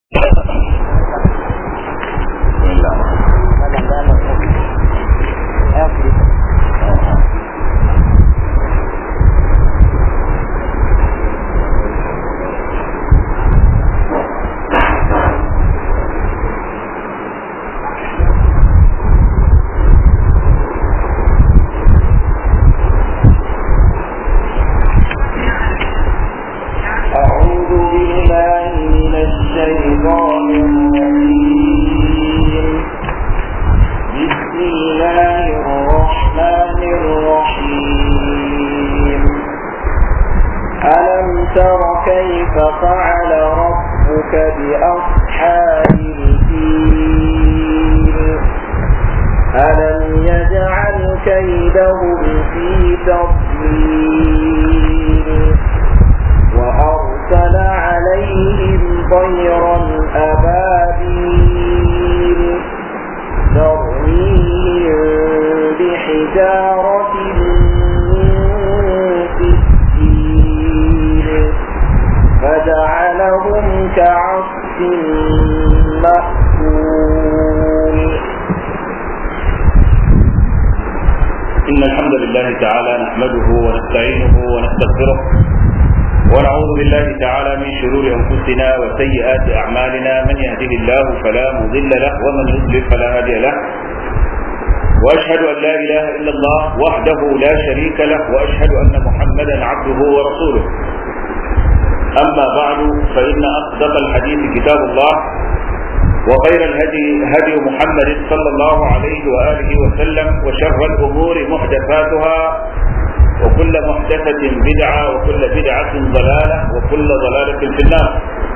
وخير الهدي هدي محمد صلى الله عليه وآله وسلم وشر الأمور محدثاتها وكل محدثة بدعة وكل بدعة ضلالة وكل ضلالة في النار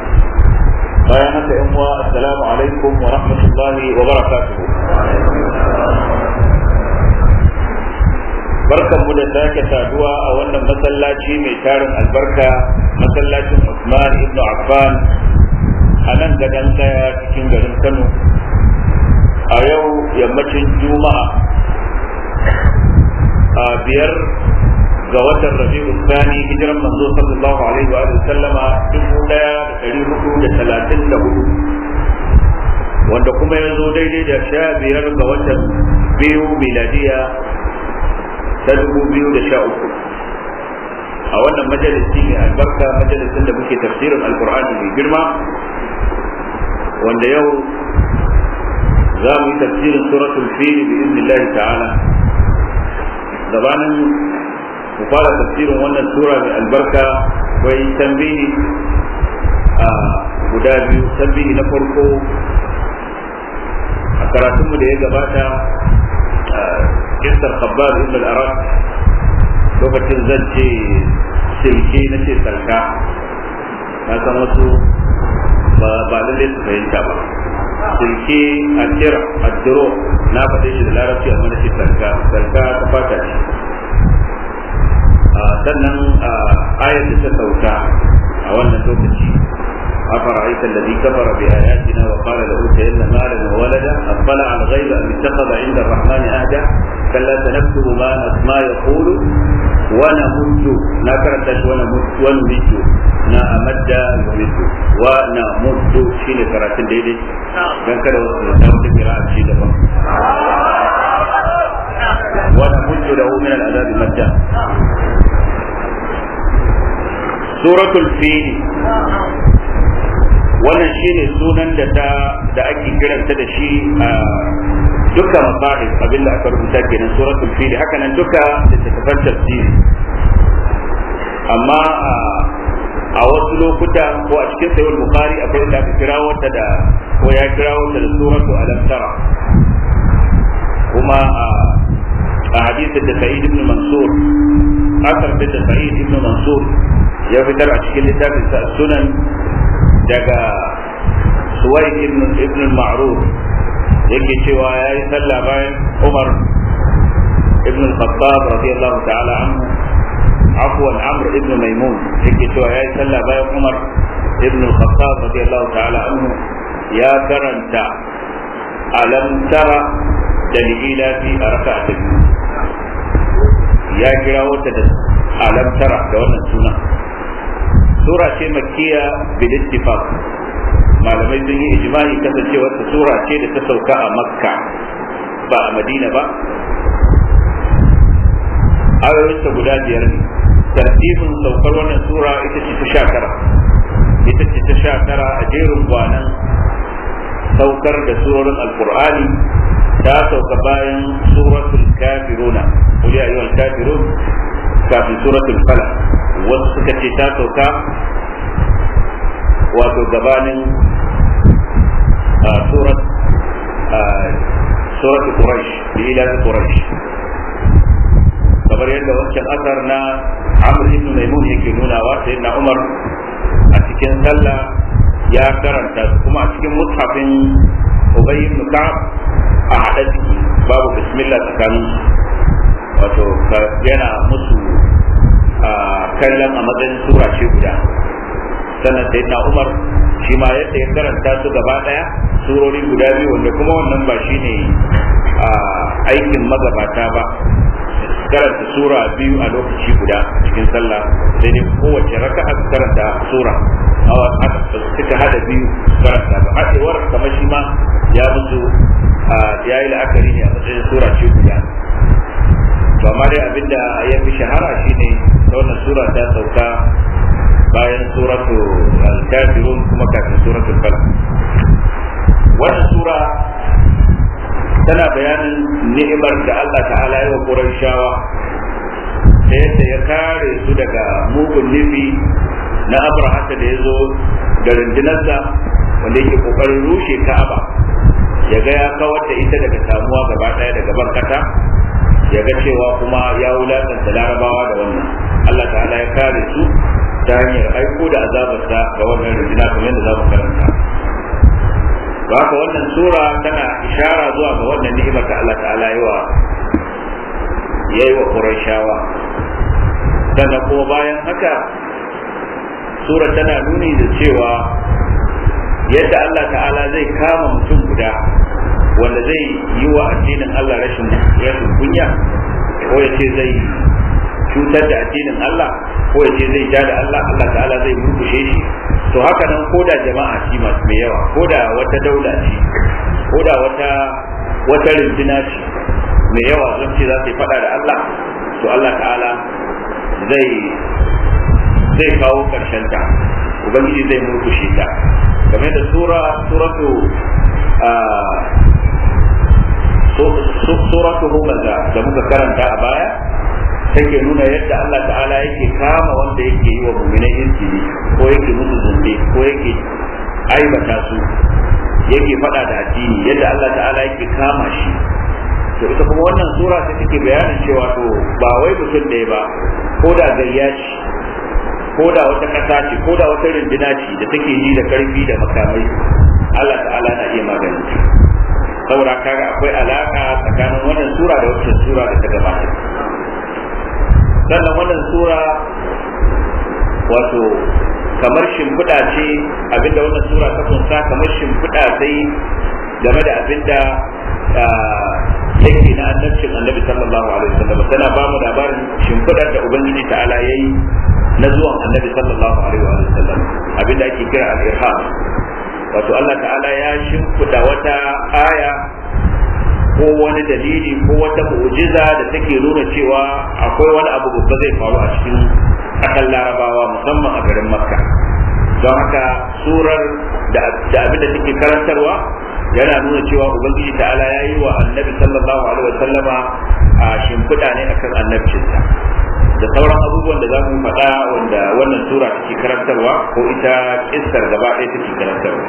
بيانة إخوة السلام عليكم ورحمة الله وبركاته barkan mu da sake saduwa a wannan masallaci mai tarin albarka masallacin Usman ibn Affan a nan gadon daya cikin garin kano a yau yammacin juma'a a biyar ga watan rabi'u sani hijiran manzo sallallahu alaihi wa sallama dubu daya da dari hudu da talatin da hudu wanda kuma ya zo daidai da sha biyar ga watan biyu miladiya ta dubu biyu da sha uku a wannan majalisi mai albarka majalisin da muke tafsirin alkur'ani mai girma wanda yau za mu yi tafsirin suratul fili bi iznillahi ta'ala gabanin mu fara tafsirin wannan sura mai albarka akwai tambihi a guda biyu tambihi na farko a karatunmu da ya gabata kisar khabbab ibn al-arab lokacin zan ce silke na ce sarka na san wasu ba ba lalle su fahimta ba silke a kira a duro na faɗe shi da larabci amma na ce sarka sarka ta fata ce sannan ayat da ta sauka a wannan lokaci أفرأيت الذي كفر بآياتنا وقال لأوتين مالا وولدا أطلع الغيب أم اتخذ عند الرحمن أهدا كلا سنكتب ما ما يقول ونمد لا كرتش ونمد ونمد na amadda yumidu wa na muddu shine karatun daidai dan kada wasu da wata kira a ci daban wa na muddu da min al'adab madda suratul fil wannan shine sunan da ta da ake kiranta da shi a duka masahib abinda aka rubuta kenan suratul fil haka nan duka littattafan tafsiri amma a wasu lokuta ko a cikin sayyid bukhari akwai inda aka kira wata da ko ya kira wata da suratu alam tara kuma a hadisin da sa'id ibn mansur asar da sa'id ibn mansur ya fitar a cikin littafin sa sunan daga suwaid ibn ibn ma'ruf yake cewa yayi sallah bayan umar ibn al-khattab radiyallahu ta'ala anhu عفوا عمرو بن ميمون yake cewa yayi sallah bayan Umar ibn al-Khattab radiyallahu ta'ala anhu ya karanta alam tara da lila fi raka'atin ya kira wata da alam tara da wannan suna sura ce makkiya bil ittifaq malamai sun yi ijma'i kasancewar ta sura ce da ta sauka a makka ba a madina ba ayoyinta guda biyar ne tartibin saukar wannan sura ita ce ta sha tara ita ce ta sha tara a jerin gwanan saukar da surorin alkur'ani ta sauka bayan suratul kafiruna qul ya ayyuhal kafirun kafin suratul falaq wasu suka ce ta sauka wato gabanin surat surat quraish ila quraish kamar yadda wancan asar na amr ibn maimun yake nunawa sai na umar a cikin sallah ya karanta su kuma a cikin mushafin ubay ibn ka'ab a hada ciki babu bismillah tsakanin wato yana musu kallon a matsayin sura ce guda sannan sai na umar shi ma yadda ya karanta su gaba daya surori guda biyu wanda kuma wannan ba shine aikin magabata ba karanta sura biyu a lokaci guda cikin sallah sai dai kowace raka'a su karanta sura awa suka hada biyu karanta ba hadewar kamar shi ma ya musu ya yi la'akari ne a matsayin sura ce guda to amma dai abinda ya fi shahara shine ta wannan sura ta sauka bayan suratu al-kafirun kuma kafin suratul falaq wannan sura tana bayanin ni'imar da Allah ta'ala ya wa Qurayshawa da yadda ya kare su daga mugun nufi na Abrahata da ya zo da rundunarsa wanda yake kokarin rushe Ka'aba ya ga ya kawar da ita daga samuwa gaba daya daga barkata ya ga cewa kuma ya wulakanta larabawa da wannan Allah ta'ala ya kare su ta hanyar aiko da azabarsa ga wannan runduna kamar yadda za mu karanta ba haka wannan sura tana ishara zuwa ga wannan ni'imar da Allah ta'ala yi wa yayi wa Qurayshawa sannan kuma bayan haka sura tana nuni da cewa yadda Allah ta'ala zai kama mutum guda wanda zai yi wa addinin Allah rashin rashin kunya ko ya ce zai cutar da addinin Allah ko ya ce zai ja da Allah Allah ta'ala zai murkushe shi to haka nan ko da jama'a ci masu mai yawa ko da wata daula ce ko da wata wata rindina ce mai yawa zan ce za su yi fada da Allah to Allah ta'ala zai zai kawo karshen ta ubangiji zai murkushe ta game da sura suratu suratu humaza da muka karanta a baya take nuna yadda Allah ta'ala yake kama wanda yake yi wa muminai injili ko yake musu zunde ko yake aibata su yake faɗa da addini yadda Allah ta'ala yake kama shi to ita kuma wannan sura ta take bayanin cewa to ba wai mutum ɗaya ba ko da gayya ce ko da wata ƙasa ce ko da wata runduna ce da take ji da karfi da makamai Allah ta'ala na iya magani saboda kaga akwai alaka tsakanin wannan sura da wacce sura da ta gabata sannan wannan sura wato kamar shimfiɗa ce abinda wannan sura ta kunsa kamar shimfiɗa sai game da abinda yake na annabcin annabi sallallahu alaihi wasallam tana ba mu labarin shimfiɗar da ubangiji ta'ala yayi na zuwan annabi sallallahu alaihi wasallam abinda ake kira al-irham wato Allah ta'ala ya shimfiɗa wata aya ko wani dalili ko wata mu'jiza da take nuna cewa akwai wani abu babba zai faru a cikin ƙasar larabawa musamman a garin makka don haka surar da abin da take karantarwa yana nuna cewa ubangiji ta'ala ya yi wa annabi sallallahu alaihi wasallama a shimfiɗa ne akan annabcinsa da sauran abubuwan da za mu faɗa wanda wannan sura take karantarwa ko ita kissar gaba ɗaya take karantarwa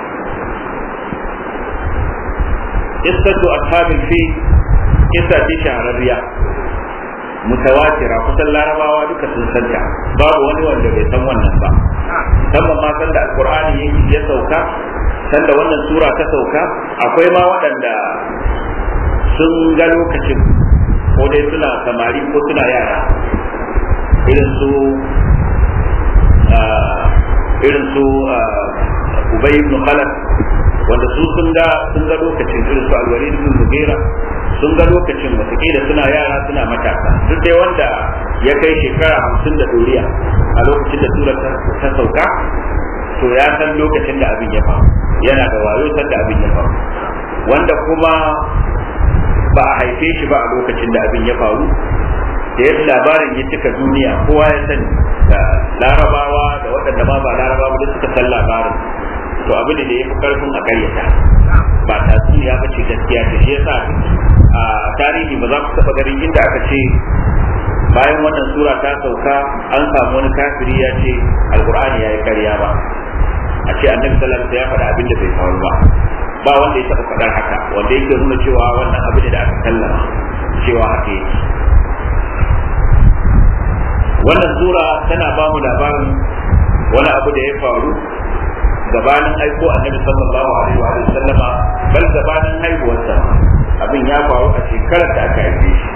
qissatu ashabil fi kissa ce shahararriya mutawatira kusan larabawa duka sun santa babu wani wanda bai san wannan ba musamman ma sanda alqur'ani yake ya sauka sanda wannan sura ta sauka akwai ma waɗanda sun ga lokacin ko dai suna samari ko suna yara irin su irin su ubay ibn khalaf wanda su sun ga sun ga lokacin irin su alwalid ibn mughira sun ga lokacin watakila suna yara suna matasa duk dai wanda ya kai shekara hamsin da doriya a lokacin da tura ta sauka to ya san lokacin da abin ya faru yana da wayo san da abin ya faru wanda kuma ba a haife shi ba a lokacin da abin ya faru da yadda labarin ya cika duniya kowa ya sani da larabawa da waɗanda ma ba larabawa da suka san labarin to abin da ya fi karfin a karyata ba tatsuniya ba ce gaskiya ce shi yasa a tarihi ba za ku taɓa garin inda aka ce bayan wannan sura ta sauka an samu wani kafiri ya ce alkur'ani ya yi karya ba a ce annabi sallallahu alaihi ya faɗa abin da bai faru ba ba wanda ya taɓa faɗar haka wanda yake nuna cewa wannan abin da aka sallama cewa haka yake wannan sura tana ba mu labarin wani abu da ya faru gabanin aiko annabi sallallahu alaihi wa sallama bal gabanin haihuwarsa abin ya faru a shekarar da aka haife shi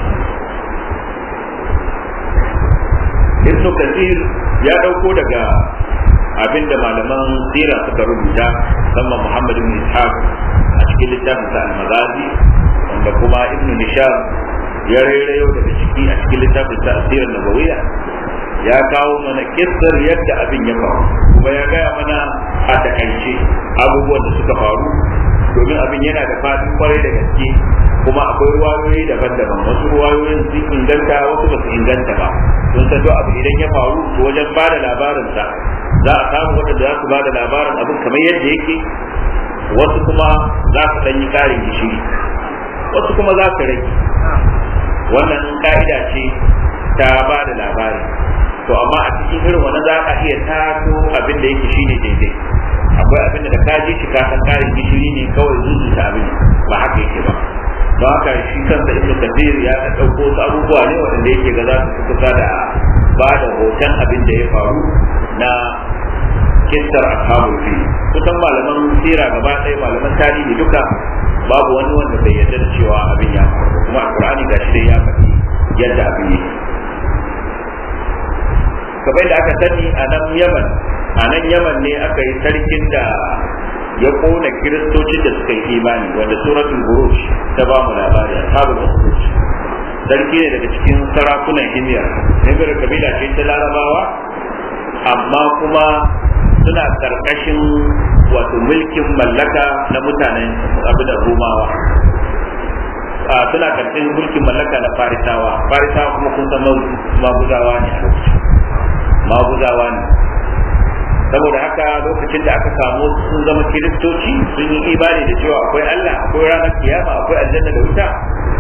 ibn kathir ya dauko daga abinda malaman sira suka rubuta musamman muhammad ibn ishaq a cikin littafin sa al-maghazi wanda kuma ibn nisham ya rairayo daga ciki a cikin littafin sa asirar nabawiyya ya kawo mana kissar yadda abin ya faru kuma ya gaya mana a takaice abubuwan da suka faru domin abin yana da faɗin kwarai da gaske kuma akwai ruwayoyi daban-daban wasu ruwayoyin sun inganta wasu ba su inganta ba sun san duk abu idan ya faru to wajen ba da labarinsa za a samu waɗanda za su ba da labarin abin kamar yadda yake wasu kuma za su ɗan yi ƙarin gishiri wasu kuma za su rage wannan ka'ida ce ta ba da labari to amma a cikin irin wani za ka iya tato abin da yake shine daidai akwai abin da ka ji shi ka san karin gishiri ne kawai zuzuta abin ba haka yake ba don haka shi kansa ibnu kathir ya ta dauko wasu abubuwa ne wanda yake ga za su kusa da ba da hoton abin da ya faru na kissar ashabul fi kusan malaman sira gaba ɗaya malaman tarihi duka babu wani wanda bai yarda da cewa abin ya faru kuma alqur'ani gashi dai ya faɗi yadda abin yake kamar da aka sani a nan yaman a nan yaman ne aka yi sarkin da ya kona kiristocin da suka yi imani wanda suratul buruj ta ba mu labari ashabul buruj sarki ne daga cikin sarakunan himiyar himiyar kabila ce ta larabawa amma kuma suna karkashin wato mulkin mallaka na mutanen abu da rumawa suna karkashin mulkin mallaka na farisawa farisawa kuma kun san maguzawa ne a lokacin maguzawa ne saboda haka lokacin da aka samu sun zama kiristoci sun yi imani da cewa akwai Allah akwai ranar kiyama akwai aljanna da wuta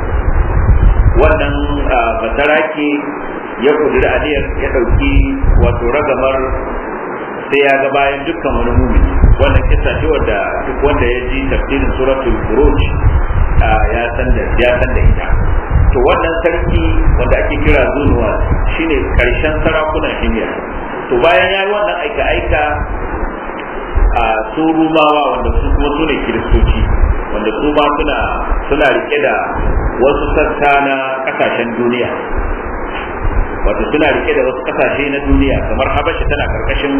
wannan basarake ya kudura aniyar ya ɗauki wato ragamar sai ya ga bayan dukkan wani mumini wannan kisa ce wanda duk wanda ya ji tafsirin suratul buruj ya san da ya san da ita to wannan sarki wanda ake kira zunuwa shine karshen sarakunan himiya to bayan ya yi wannan aika-aika a su rumawa wanda su kuma su ne kiristoci wanda su ma suna suna rike da wasu sassa na kasashen duniya wato suna rike da wasu kasashe na duniya kamar habasha tana karkashin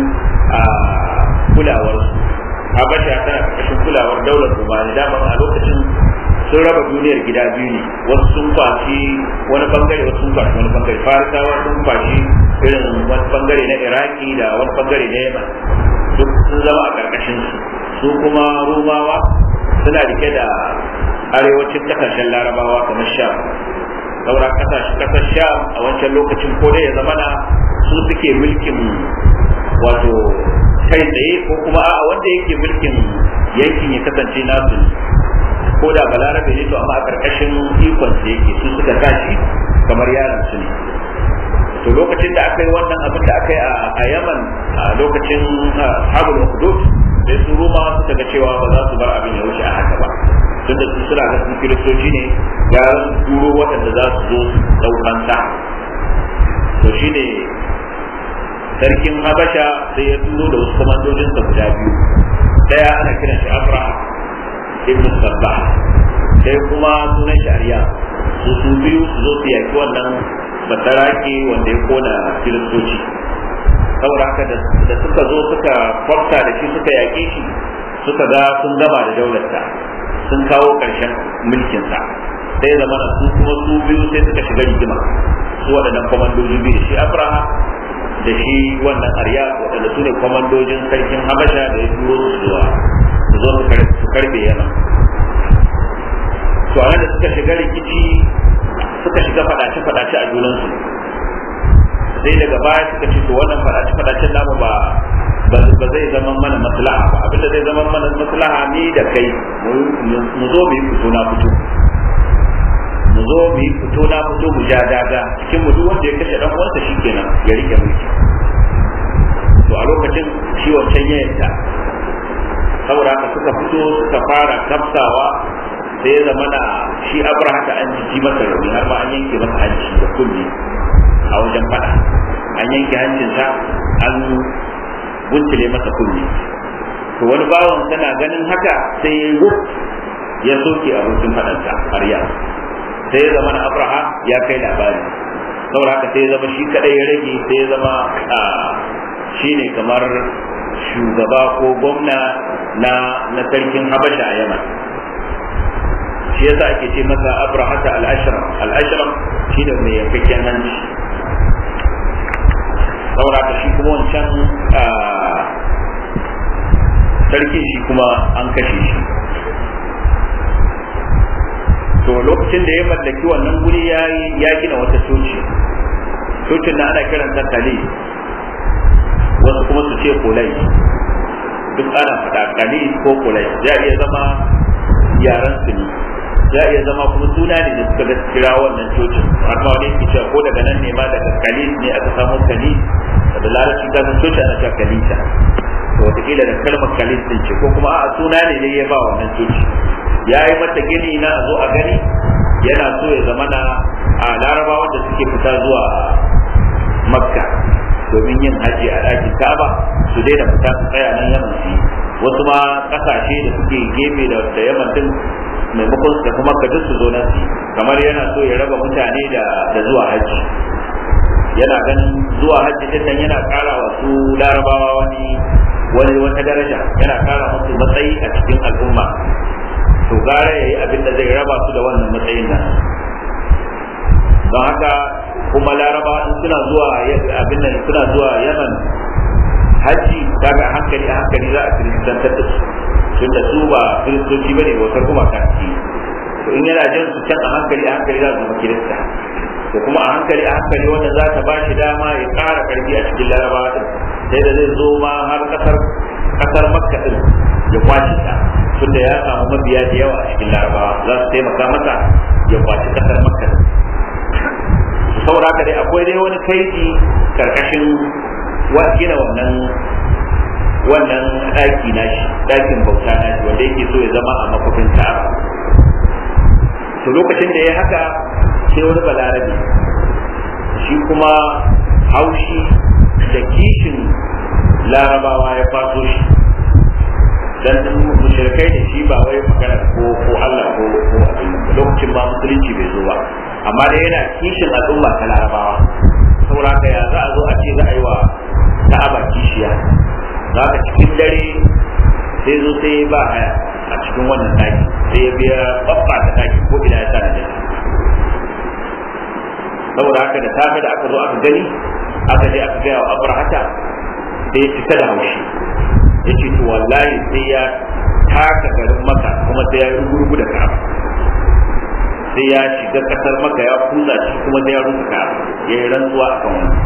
kulawar habasha tana karkashin kulawar daular rumani dama a lokacin sun raba duniyar gida biyu ne wasu sun kwashi wani bangare wasu sun kwashi wani bangare farisawa sun kwashi irin wani bangare na iraki da wani bangare na yaman duk sun zama a karkashin su su kuma rumawa suna rike da arewacin kasashen larabawa kamar sham saura kasar sham a wancan lokacin ko dai ya zamana su suke mulkin wato kai tsaye ko kuma a wanda yake mulkin yankin ya kasance nasu ko da balarabe ne to amma a karkashin ikon su yake su suka tashi kamar yaron su ne to lokacin da aka yi wannan abin da aka yi a yaman a lokacin habul hudud sai su ruma suka ga cewa ba za su bar abin ya wuce a haka ba tunda su suna ga sun kiristoci ne ya turo waɗanda za su zo ɗaukan sa to shine sarkin habasha sai ya turo da wasu kwamandojinsa guda biyu daya ana kiran shi abraha ibn sabbah sai kuma sunan shari'a su su biyu su zo su yaki wannan basarake wanda ya kona kiristoci saboda haka da suka zo suka kwafta da shi suka yaƙe shi suka ga sun gama da daularsa sun kawo ƙarshen mulkinsa sai zama su kuma su biyu sai suka shiga rigima su waɗannan kwamandoji biyu da shi abraha da shi wannan arya waɗanda su ne kwamandojin sarkin habasha da ya turo su zuwa su zo su karbe yana to a da suka shiga rikici suka shiga fadace-fadace a junansu sai daga baya suka ce to wannan fadace-fadacen namu ba ba zai zama mana maslaha ba abinda zai zama mana maslaha ni da kai mu zo mu yi fito na fito mu zo mu yi fito na fito mu ja daga cikin mu duk wanda ya kashe dan uwansa shikenan ya rike mulki to a lokacin shi wancan ya yadda saboda haka suka fito suka fara kafsawa sai ya zama na shi abraha ta an jiji masa rauni har ma an yanke masa hanci da kulli a wajen fada an yanke hancinsa an guntule masa kulli to wani bawan tana ganin haka sai ya yi ya soke abokin fadansa arya sai ya zama na abraha ya kai labari saboda haka sai ya zama shi kadai ya rage sai ya zama shi ne kamar shugaba ko gwamna na na sarkin habasha a yaman shi yasa ake ce masa abrahata al-ashram al-ashram shi ne mai yankakken hanci saboda haka shi kuma wancan sarkin shi kuma an kashe shi to lokacin da ya mallaki wannan guri ya gina wata coci cocin na ana kiranta kali wasu kuma su ce kulai duk ana faɗa kali ko kulai ya iya zama yaran su ne ya iya zama kuma suna ne da suka kira wannan cocin har ma wani yake cewa ko daga nan ne ma daga kali ne aka samu kali da larabci ta san coci ana cewa kalita to wataƙila da kalmar kalis din ce ko kuma a suna ne ne ya ba wannan coci ya yi mata gini na a zo a gani yana so ya zama na a larabawa da suke fita zuwa makka domin yin haji a ɗakin kaba su daina fita su tsaya nan yaman su wasu ma ƙasashe da suke gefe da yaman din maimakon su tafi makka duk su zo nan su kamar yana so ya raba mutane da zuwa haji yana ganin zuwa hajji din nan yana ƙara wa su larabawa wani wani wata daraja yana ƙara musu matsayi a cikin al'umma to gara yayi abin da zai raba su da wannan matsayin nan don haka kuma laraba in suna zuwa abin nan suna zuwa yaman hajji daga hankali a hankali za a kiristantar da su tun da su ba kiristoci bane bautar kuma kanki to in yana jin su can a hankali a hankali za su zama kirista to kuma a hankali a hankali wanda za ta ba shi dama ya ƙara karfi a cikin larabawa din sai da zai zo ma har kasar kasar makka din ya kwace ta tunda ya samu mabiya da yawa a cikin larabawa za su taimaka masa ya kwaci kasar makka saboda haka dai akwai dai wani kaidi karkashin gina wannan wannan ɗaki nashi ɗakin bauta nashi wanda yake so ya zama a makofin ka'aba to lokacin da ya haka sai wani balarabe shi kuma haushi da kishin larabawa ya faso shi dan mushrikai da shi ba wai magana ko ko Allah ko ko abin lokacin ba musulunci bai zo ba amma dai yana kishin al'umma ta larabawa saboda haka ya za a zo a ce za a yi wa ka'aba kishiya za ka cikin dare sai zo sai ba haya a cikin wannan daki sai ya biya babba ta daki ko ina ya sa da saboda haka da safe da aka zo aka gani aka je aka gaya wa abrahata sai ya cika da haushi ya ce to wallahi sai ya taka garin maka kuma sai ya yi gurgu da ka'aba sai ya shiga kasar maka ya kuza shi kuma sai ya rusa ka'aba ya yi rantsuwa a kan wani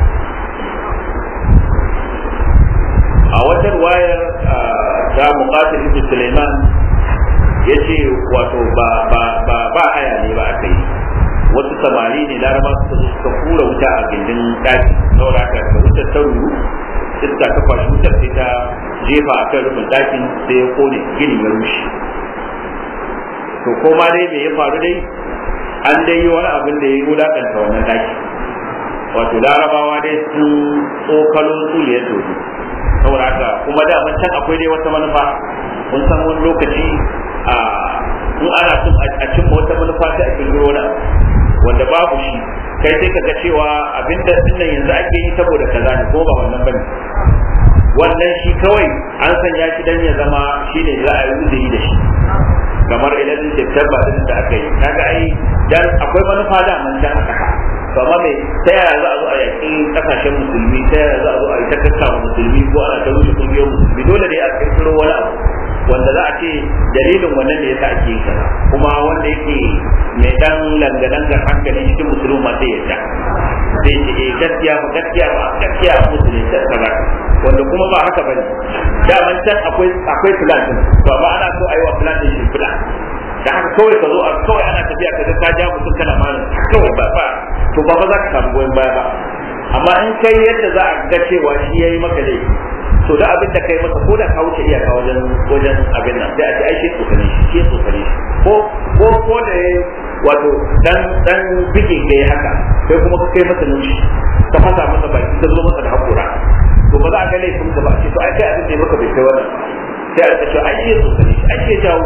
a wata wayar ta muqatil ibn Sulaiman yace wato ba ba ba ba haya ne ba aka yi wasu samari ne laraba suka zo suka kura wuta a gindin daki saboda haka da wutar ta ruru iska ta kwashi wutar sai ta jefa a kan rufin dakin sai ya kone gini ya rushe to koma dai me ya faru dai an dai yi wani abin da ya yi wulakanta wannan daki wato larabawa dai sun tsokalo tsuliyar dodo saboda haka kuma da can akwai dai wata manufa kun san wani lokaci a in ana son a cimma wata manufa ta a kirkiro wani wanda babu shi kai sai kaga cewa abinda dinnan yanzu ake yi saboda kaza ne ko ba wannan bane wannan shi kawai an sanya shi dan ya zama shi ne za a yi uzuri da shi kamar idan da tabba din da aka yi kaga ai dan akwai manufa da man dan aka to amma me ta yaya za a zo a yaƙi ƙasashen musulmi ta yaya za a zo a yi ta kakkawa musulmi ko ana ta rushe ƙungiyar musulmi dole ne a kirkiro wani abu wanda za a ce dalilin wannan da yasa ake kaza kuma wanda yake mai dan langalangar hankali cikin musulmi sai ya ta sai ce eh gaskiya ba gaskiya ba gaskiya a musulmi ta kaza wanda kuma ba haka bane daman can akwai akwai plan din to amma ana so a yi wa plan din shimfiɗa da haka kawai ka zo a kawai ana tafiya ka ga ka ja mutum kana malam kawai ba ba to ba ba za ka samu goyon baya ba amma in kai yadda za a ga cewa shi yayi maka laifi to da abin da kai masa ko da ka wuce iyaka wajen wajen abin nan sai a ce ai shi tsokane shi shi tsokane shi ko ko ko da yayi wato dan dan bige kai haka kai kuma ka kai masa nushi ka fasa masa baki ka zo masa da hakura to ba za a ga laifin ka ba ce to ai kai abin da maka bai kai wannan sai a ce ai shi tsokane shi ai shi jawo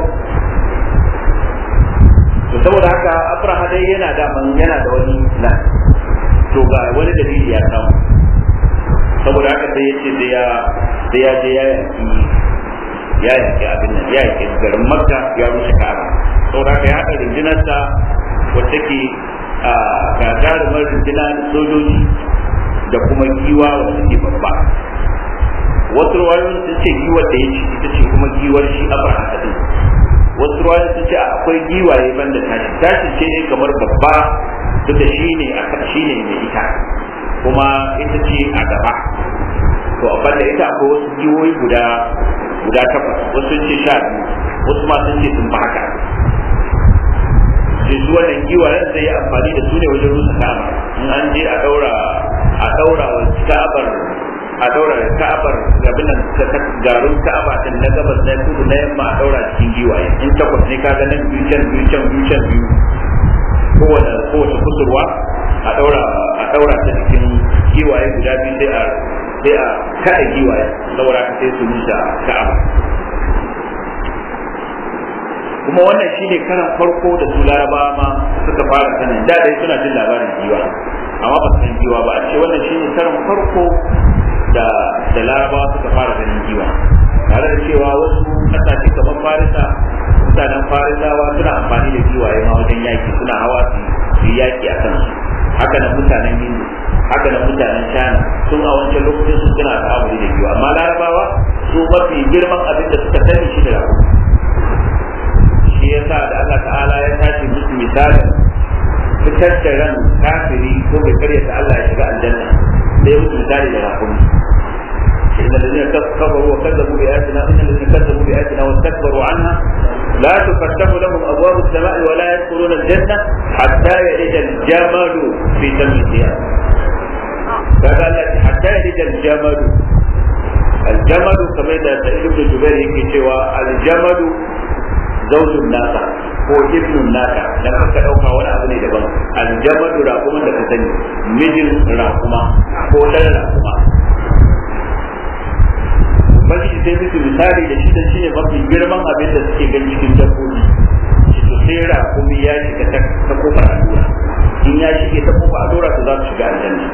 to saboda haka abraha dai yana da yana da wani na to ga wani dalili ya samu saboda haka sai yace sai ya sai ya je ya yaki ya yaki abin nan ya yaki garin makka ya rushe ka'aba saboda haka ya haɗa rundunarsa wacce ke a gagarumar runduna da sojoji da kuma giwa wacce ke babba wasu ruwayoyin sun ce giwar da ya ci ita ce kuma giwar shi abraha din wasu ruwayoyin sun ce akwai giwaye banda tashi tashi ce ne kamar babba duk da shi ne shi ne mai ita kuma ita ce a gaba to a banda ita akwai wasu giwoyi guda guda takwas wasu sun ce sha biyu wasu ma sun ce sun ba haka sai su wannan giwayen zai yi amfani da su ne wajen rusa ka'aba in an je a daura a daura wa ka'abar a daura ka'abar gabin nan garin ka'aba din na gabas na kudu na yamma a daura cikin giwaye in takwas ne kaga nan biyu can biyu can biyu can biyu kowane kowace kusurwa a daura a daura ta cikin giwaye guda biyu sai a sai a kada giwaye saboda ka sai su musa ka'aba kuma wannan shine karan farko da su larabawa ma suka fara sanin da dai suna jin labarin giwa amma ba su san giwa ba a ce wannan shine karan farko da da larabawa suka fara ganin giwa tare da cewa wasu kasashe kamar farisa mutanen farisawa suna amfani da giwaye ma wajen yaki suna hawa su yaki a kansu haka nan mutanen hindu haka nan mutanen china sun a wancan lokacin su suna ta'amuli da giwa amma larabawa su mafi girman abin da suka sani shi da rago shi yasa da Allah ta'ala ya tashi musu misalin fitar da ran kafiri ko mai karyata Allah ya shiga aljanna sai musu misali da rakumi إن الذين كفروا وكذبوا بآياتنا إن الذين كذبوا بآياتنا واستكبروا عنها لا تفتح لهم أبواب السماء ولا يدخلون الجنة حتى يلج الجمل في دم القيامة فقال حتى يلج الجمل الجمل كما إذا سعيد بن جبير يكي سوى الجمل زوج الناس ko ibnun naka dan aka dauka wani abu ne daban aljamadu raƙuma da ka sani mijin raƙuma ko dan raƙuma ubangiji sai musu misali da shi da shi ne mafi girman abin da suke gani cikin dabbobi shi to sai raƙumi ya shiga ta kofar allura in ya shige ta kofar allura to za su shiga aljanna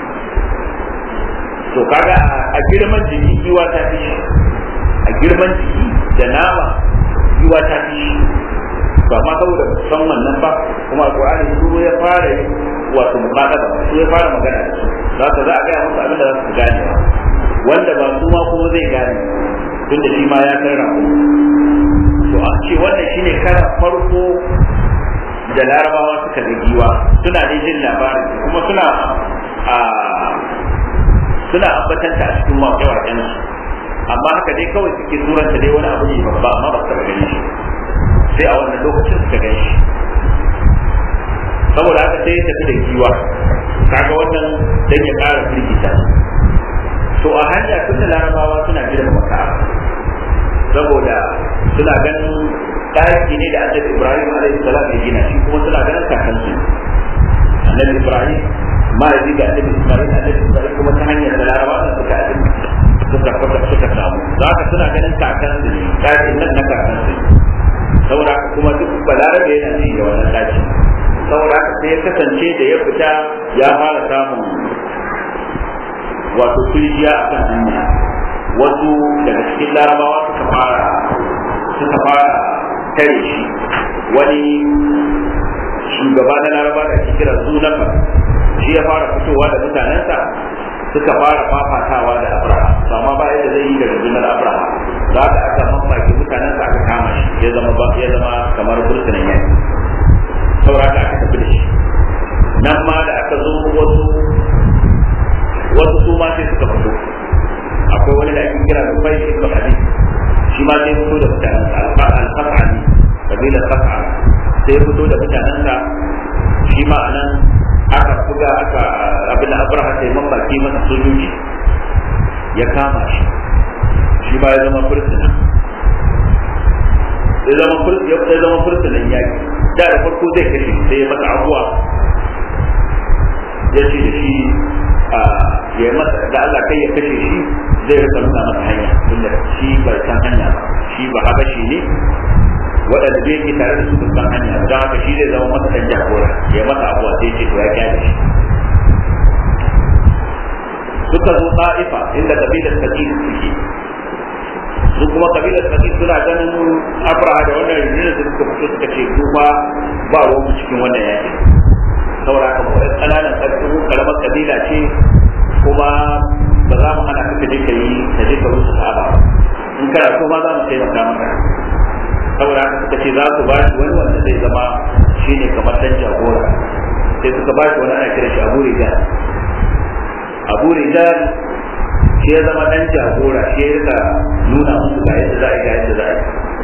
to kaga a girman jiki giwa ta fi shi a girman jiki da nama giwa ta fi shi ba ma saboda san wannan ba kuma alqur'ani su ya fara wato muqadaba su ya fara magana da su za ka za a ga musu abin da za su gane wanda ba su ma kuma zai gane tunda shi ma ya karra to a ce wannan shine karan farko da larabawa suka ga giwa suna da jin labarin kuma suna a suna ambatanta a cikin waƙe-waƙen su amma haka dai kawai suke suranta dai wani abu ne babba amma ba su taɓa gani shi sai a wannan lokacin suka gan shi saboda haka sai ya tafi da giwa kaga wannan dan ya ƙara firgita to a hanya tun da larabawa suna girma maka saboda suna ganin ɗaki ne da annabi ibrahim alaihi salam ya gina shi kuma suna ganin kakansu annabi ibrahim ma ya ga annabi ismail annabi ismail kuma ta hanyar da larabawa suka abin suka suka samu za ka suna ganin kakansu ne ɗakin nan na kakansu ne saboda haka kuma duk balarabe yana ji da wannan ɗakin saboda haka sai ya kasance da ya fita ya fara samun wato firjiya a kan hanya wasu daga cikin larabawa suka fara suka fara tare shi wani shugaba na laraba da ake kira zunafa shi ya fara fitowa da mutanensa suka fara fafatawa da abraha to amma ba yadda zai yi da rundunar abraha za ka aka mamaki mutanensa aka kama shi ya zama ya zama kamar burtunan yaki saboda aka tafi da shi nan ma da aka zo wasu wasu su ma sai suka fito akwai wani da ake kira da fai ibn hadid shi ma sai fito da mutanen sa al-fas'ali kabilar fas'al sai fito da mutanen sa shi ma anan aka buga aka abin abraha sai mamaki masa sojoji ya kama shi shi ma ya zama fursuna ya zama fursuna ya zama fursunan yaki da da farko zai kashe sai ya masa abuwa ya ce da shi ya masa da Allah kai ya kashe shi zai rika nuna masa hanya tunda shi bai san hanya ba shi ba habashi ne waɗanda zai ke tare da su san hanya don haka shi zai zama masa ɗan jagora ya masa abuwa sai ce to ya kyale shi suka zo ta'ifa inda kabilar sakif suke su kuma kabilar sakif suna ganin abraha da wannan rinjinar da suka fito suka ce su ba ba ruwan cikin wannan yakin saboda haka ba ƙananan ƙarfin karamar kabila ce kuma ba za mu hana ka je ka yi ka je ka rusa sahaba in kana so ma za mu taimaka maka saboda haka suka ce za su ba shi wani wanda zai zama shine kamar dan jagora sai suka ba shi wani ana kira shi abu rijal abu rijal shi ya zama dan jagora shi ya rika nuna musu ga yadda za a yi ga yadda za a yi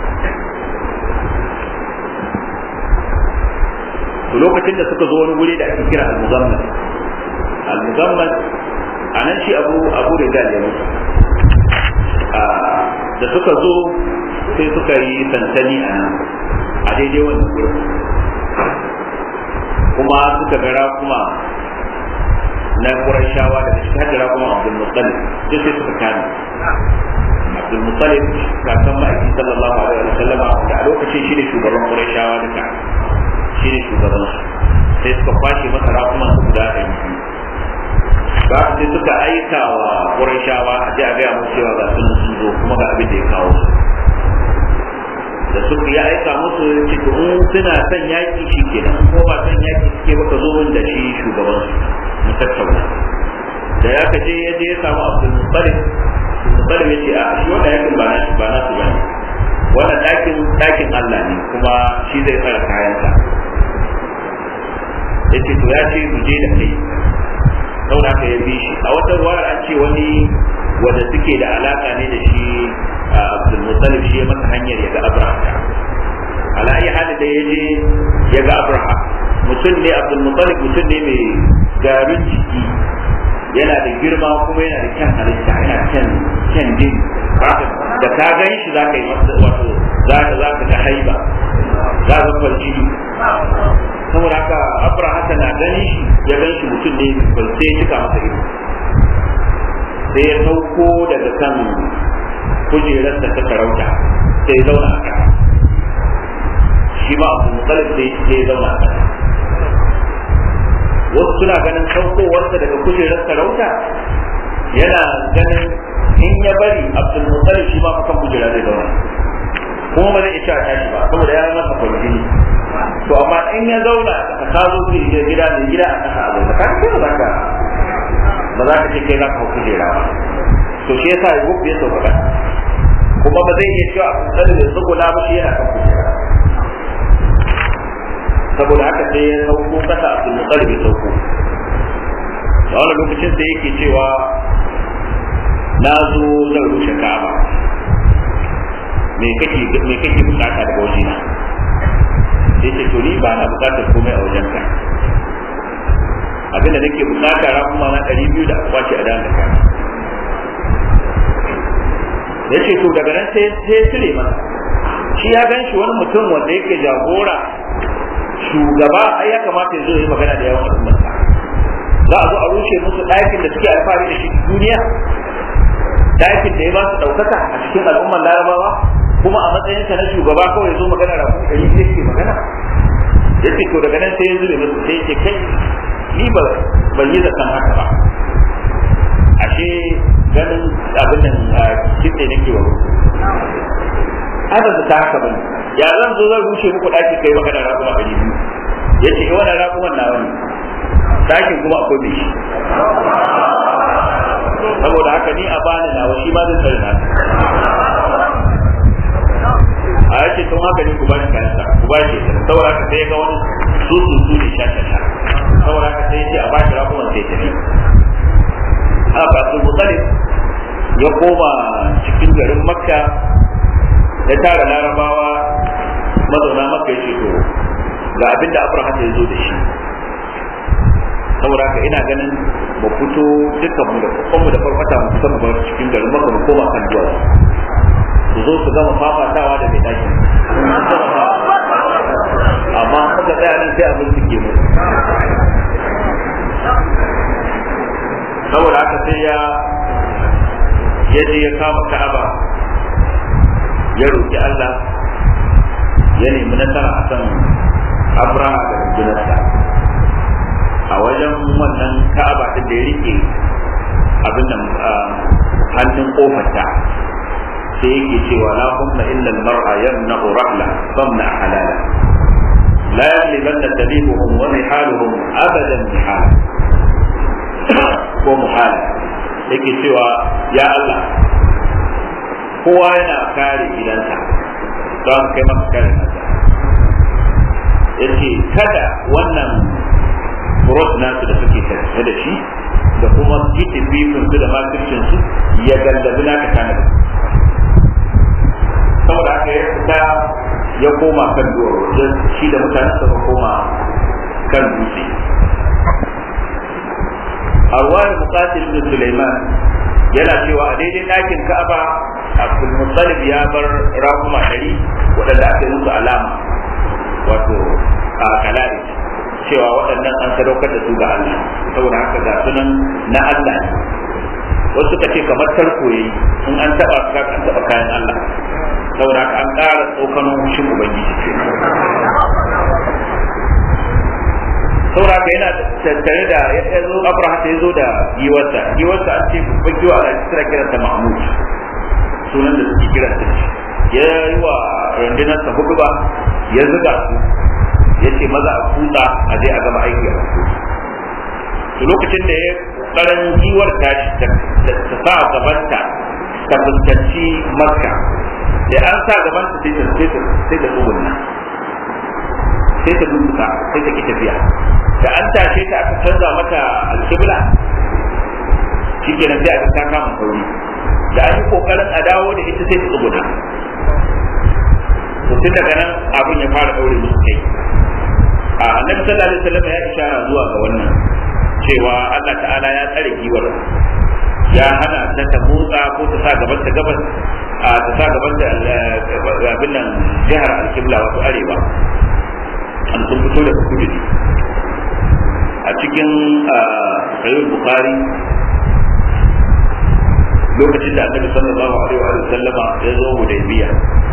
to lokacin da suka zo wani wuri da ake kira al-muzammil al-muzammil a nan shi abu abu rijal ya mutu da suka zo sai suka yi sansani a nan a daidai wannan gurin kuma suka gara kuma na Qurayshawa daga cikin hajjara kuma Abdul Muttalib duk sai suka kame Abdul Muttalib kakan ma'aiki sallallahu alaihi wa sallam da a lokacin shi ne shugaban Qurayshawa duka shi ne shugaban su sai suka kwashe masa rakuman su guda ɗari biyu ba sai suka aika wa Qurayshawa a je a gaya musu cewa ga sun sun zo kuma ga abin da ya kawo su da suka ya aika musu ce to in suna son yaki shi kenan ko ba son yaki suke baka zo da shi shugaban su mu tattauna da ya kaje ya je ya samu Abdul Muttalib Muttalib ya ce a shi wannan yakin ba na ba na su bane wannan dakin dakin Allah ne kuma shi zai tsara kayansa yace to ya ce mu je da kai saboda haka ya bi shi a wata ruwar an ce wani wanda suke da alaka ne da shi Abdul Muttalib shi ya masa hanyar ya ga Abraha ala ayi hali da ya je ya ga Abraha mutum ne Abdul Muttalib mutum ne mai garin jiki yana da girma kuma yana da kyan halitta yana kyan kyan din da ka gan shi za ka yi masa wato za ka za ka ga haiba za ka kwarji saboda haka Abraha na gani shi ya gan shi mutum ne sai ya cika masa ido sai ya sauko daga kan kujerar da ta sarauta sai zauna a ƙasa shi ma abu mutalib sai zauna a ƙasa wasu suna ganin saukowarsa daga kujerar sarauta yana ganin in ya bari abdul mutalib shi ma kan kujera zai zauna kuma ba zai iya cewa tashi ba saboda ya masa kwarjini to amma in ya zauna a ka zo gida gida mai gida a ƙasa a zauna ka ce ba za ka ba za ka ce kai za ka hau kujera ba to shi yasa ya gufu ya sauka kuma ba zai iya cewa a kusa da tsuguna ba shi yana kan kujera saboda haka sai ya sauko kasa a sun mutsar bai sauko da wani lokacin sai yake cewa na zo zan rushe ka'aba me kake me kake bukata daga wajena sai ce to ni ba na bukatar komai a wajenka abinda nake bukata ra kuma na ɗari biyu da kwace a dan da kai ya ce to daga nan sai sai cire masa shi ya gan shi wani mutum wanda yake jagora shugaba ai ya kamata ya zo yi magana da yawan al'ummarsa za a zo a rushe musu ɗakin da suke alfahari da shi duniya ɗakin da ya ba su ɗaukaka a cikin al'ummar larabawa kuma a matsayinsa na shugaba kawai ya zo magana da kuma ɗari yake magana ya ce to daga nan sai ya zure musu sai ya ce kai ni ba ban yi zaton haka ba ashe ganin abin nan kitse nake wa ana da ta haka bane ya zan zo zan rushe muku daki kai magana raƙuma ɗari biyu ya ce wannan raƙuman nawa ne dakin kuma akwai mai shi saboda haka ni a bani nawa shi ma zai tsare na a yake tun haka ne ku bashi kayansa ku bashi saboda haka sai ga wani su su su ne sha sha saboda haka sai ce a bashi rakuman sai tafi a basu mutsalif ya koma cikin garin makka ya tara larabawa mazauna makka ya ce to ga abin da abraha ya zo da shi saboda haka ina ganin mu fito dukkan mu da kuma da farfata mu fita mu bar cikin garin makka mu koma kan duwa su zo su gama fafatawa da mai dakin amma muka tsaya nan sai abin suke mu saboda haka sai ya ya je ya kama ka'aba ya roki Allah ya nemi nasara a kan Abraha da rundunarsa a wajen wannan ka'aba din da ya rike abin nan hannun kofarta sai yake cewa la humma illa al-mar'a yamna'u rahla famna halala la yalibanna tabibuhum wa mihaluhum abadan mihala ko muhala yake cewa ya Allah kowa yana kare gidansa don kai maka kare nasa yace kada wannan burot nasu da suke tafiye da shi da kuma kitin bifin su da makircin su ya gallabi naka kana saboda haka ya fita ya koma kan duwar shi da mutane suka koma kan dutse arwar muqatil ibn Sulaiman yana cewa a daidai ɗakin Ka'aba Abdul Muttalib ya bar rakuma ɗari waɗanda aka yi musu alama wato a kalari cewa waɗannan an sadaukar da su ga Allah saboda haka ga sunan na Allah ne wasu suka ce kamar tarko yayi in an taba ka an taba kayan Allah saboda haka an ƙara tsokanon hushin ubangiji ce saboda haka yana tattare da ya zo abraha ya zo da giwarsa giwarsa an ce babban giwa a kira kiranta mahmud sunan da suke kiranta ya yi wa rundunarsa hudu ba ya zuga su ya ce maza a kutsa a je a gama aiki a to lokacin da ya karan giwar tashi ta sa gabanta ta fuskanci makka da an sa gabanta sai ta sai ta tsugunna sai ta duka sai ta ki tafiya da an tashe ta aka canza mata alkibla shikenan sai aka ta kama sauri da an yi kokarin a dawo da ita sai ta tsuguna to tun daga nan abin ya fara daure musu kai a annabi sallallahu alaihi wasallam ya ishara zuwa ga wannan cewa Allah ta'ala ya tsare giwar ya hana ta ta motsa ko ta sa gaban ta gabas a ta sa gaban ta abin nan jihar alkibla wato arewa an sun fito da kudu ne a cikin sahih bukhari lokacin da annabi sallallahu alaihi wa sallama ya zo hudaybiya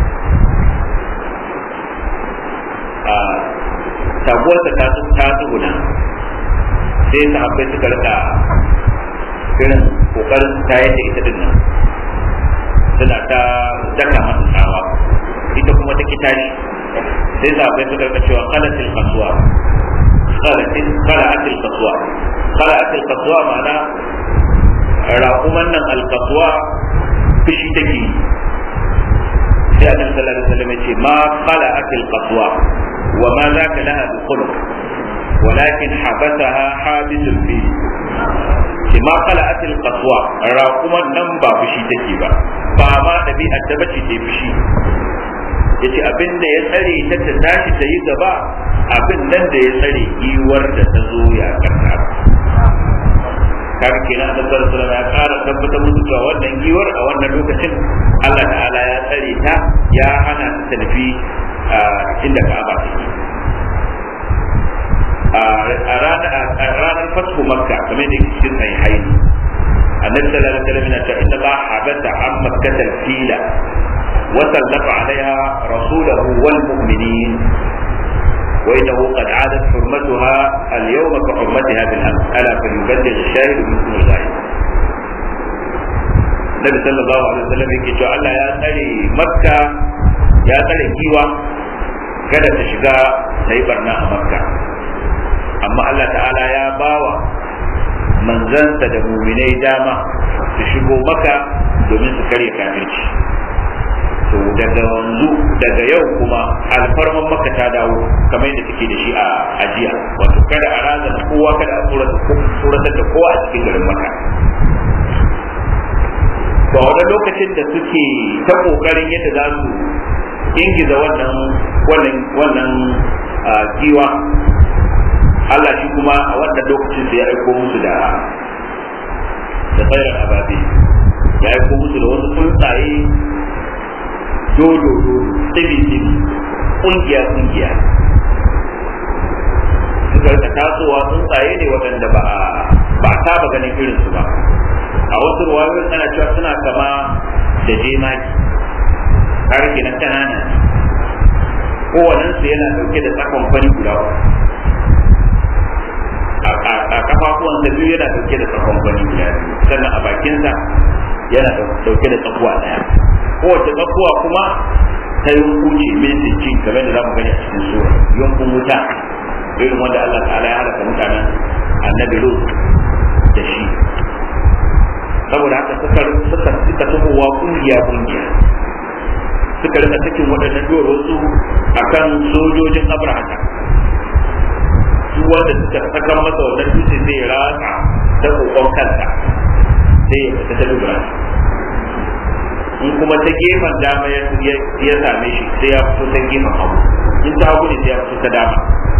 a taguwarsa ta ta tsuguna sai sahabbai suka rika irin kokarin tayar da ita din nan suna ta daka masa tsawa ita kuma ta tashi sai sahabbai suka rika cewa qalatil qaswa qalatil qala'atil qaswa qala'atil qaswa ma'ana raƙuman nan alkasuwa fushi take sai annabi sallallahu alaihi wasallam ya ce ma qala'atil qaswa wa ma zaka laha bi khuluq ولكن حبسها حابس الفيل ما قلعت القصوى راقما nan ba fushi take ba ba ma ɗabi'ar ta bace ta fushi yace abin da ya tsare ta ta tashi ta yi gaba abin nan da ya tsare giwar da ta zo ya karta kaga kenan annabi sallallahu alaihi ya ƙara tabbatar musu cewa wannan giwar a wannan lokacin Allah ta'ala ya tsare ta ya hana ta tafi inda Ka'aba take a ranar fasku makka kamar da cikin sai haini annabi sallallahu alaihi wasallam yana cewa inna Allah habata an makkata fila wa sallafa alaiha rasulahu wal mu'minin wa innahu qad adat hurmatuha al yawma ka hurmatiha bil ams ala falyuballigh ash-shahid minkum al-ghaib Nabi sallallahu alaihi wasallam yake cewa Allah ya tsare makka ya tsare kiwa kada ta shiga ta yi barna a makka amma Allah ta'ala ya bawa manzansa da muminai dama su shigo maka domin su karya kafirci to daga wanzu daga yau kuma alfarman maka ta dawo kamar yadda take da shi a ajiya wato kada a razana kowa kada a tsoratar da kowa a cikin garin maka to a wani lokacin da suke ta kokarin yadda za su ingiza wannan wannan wannan kiwa Allah shi kuma a wannan lokacin sai ya aiko musu da da tsayar ababe ya aiko musu da wasu tsuntsaye dodo dodo tsibi tsibi kungiya kungiya suka rika tasowa tsuntsaye ne waɗanda ba a ba a saba ganin irinsu ba a wasu ruwayoyin ana cewa suna kama da jemaki har kenan kanana kowanensu yana dauke da tsakon fari guda a kafafuwan da biyu yana dauke da tsakon fari guda sannan a bakinsa yana dauke da tsakuwa daya kowace tsakuwa kuma ta yunkuce min sinci kamar da za mu gani a cikin sura yunkun wuta irin wanda Allah ta'ala ya halaka mutanen annabi Lut da shi saboda haka suka suka suka tubowa kungiya kungiya suka rika cikin waɗannan duwatsu akan sojojin abrahata su wanda suka saka masa wannan dutse zai ratsa ta kokon kansa sai ya fita ta dubura in kuma ta gefen dama ya same shi sai ya fito ta gefen hagu in ta hagu ne sai ya fito ta dama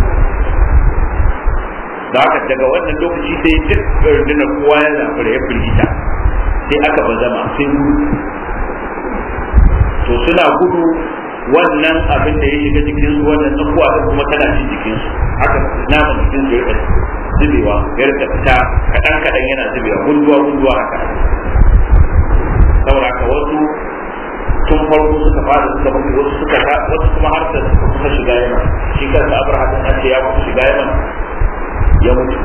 da haka daga wannan lokaci sai duk rundunar kowa ya zafi ya firgita sai aka bazama sai gudu to suna gudu wannan abin da ya shiga jikinsu wannan tsakuwa da kuma tana cin jikinsu haka naman jikinsu ya rika zubewa ya rika fita kaɗan kaɗan yana zubewa gunduwa gunduwa haka saboda haka wasu tun farko suka fara suka mutu wasu suka wasu kuma har da suka kusa shiga yaman shi kansa abraham an ce ya kusa shiga yaman ya mutu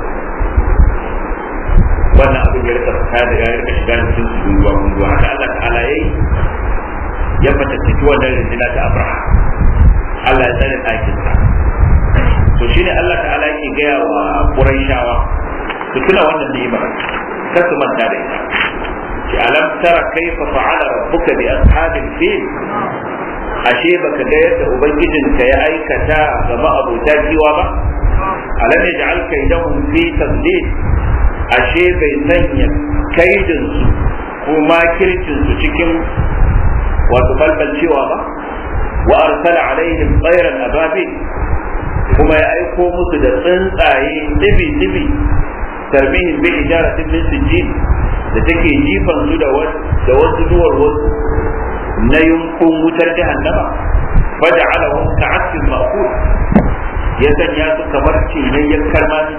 wannan abin ya rika fita da ya rika shiga cikin su gunduwa gunduwa haka Allah ta'ala yayi ya fatattaki wannan rindina ta Abraham Allah ya tsare ɗakin sa to shine Allah ta'ala yake gaya wa Qurayshawa su tuna wannan ni'imar kar su manta da ita ki alam tara kaifa fa'ala rabbuka bi ashabil fil ashe baka ga yadda ubangijinka ya aikata ga ma'abuta kiwa ba alam yaj'al kaydahum fi tadlil ashe bai sanya kaidin su ko makircin su cikin wato balbalcewa ba wa arsala alaihim tsairan ababil kuma ya aiko musu da tsuntsaye dibi dibi tarbihin bi ijaratin min sijjin da take jifan su da wasu duwar wasu na yunkun wutar jahannama faja'alahum ka'asfin ma'kul ya sanya su kamar cinayyen karmani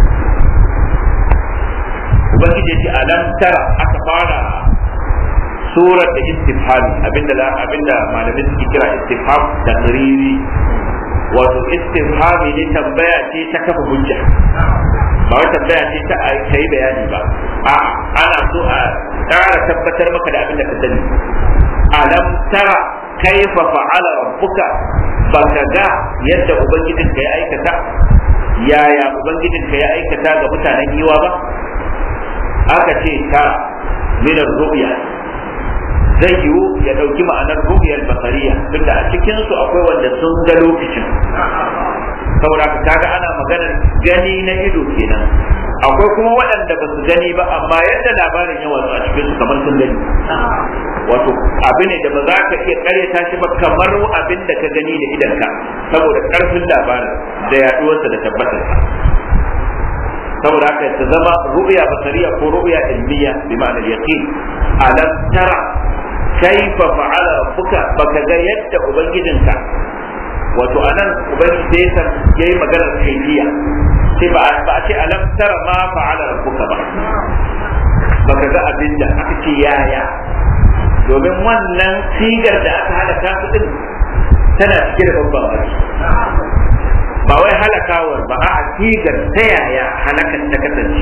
ubangiji ya ce alam tara aka fara surar da istifhami abinda la abinda malamai suke kira istifham takriri wato istifhami ne tambaya ce ta kafa hujja ba wai tambaya ce ta a yi bayani ba a ana so a ƙara tabbatar maka da abin da ka sani alam tara kaifa fa'ala rabbuka baka ga yadda ubangijinka ya aikata yaya ubangijinka ya aikata ga mutanen yiwa ba aka ce ta minar ru'ya zai yiwu ya ɗauki ma'anar ru'yar basariya tunda a cikin su akwai wanda sun ga lokacin saboda kaga ana maganar gani na ido kenan akwai kuma waɗanda ba su gani ba amma yadda labarin yawan a cikin su kamar sun gani wato abu ne da ba za ka iya karyata shi ba kamar abin da ka gani da idanka saboda karfin labarin da yaduwarsa da tabbatarsa saboda haka ta zama ru'ya basariya ko ru'ya ilmiya bi ma'anar yaqin alam tara kaifa fa'ala rabbuka baka ga yadda ubangijinka wato anan ubangiji sai yayi maganar kaifiya sai ba ba a ce alam tara ma fa'ala rabbuka ba baka ga abinda aka ce yaya domin wannan sigar da aka halaka su din tana cike da babban baki ba wai halakawar ba a sigar ta yaya halakar ta kasance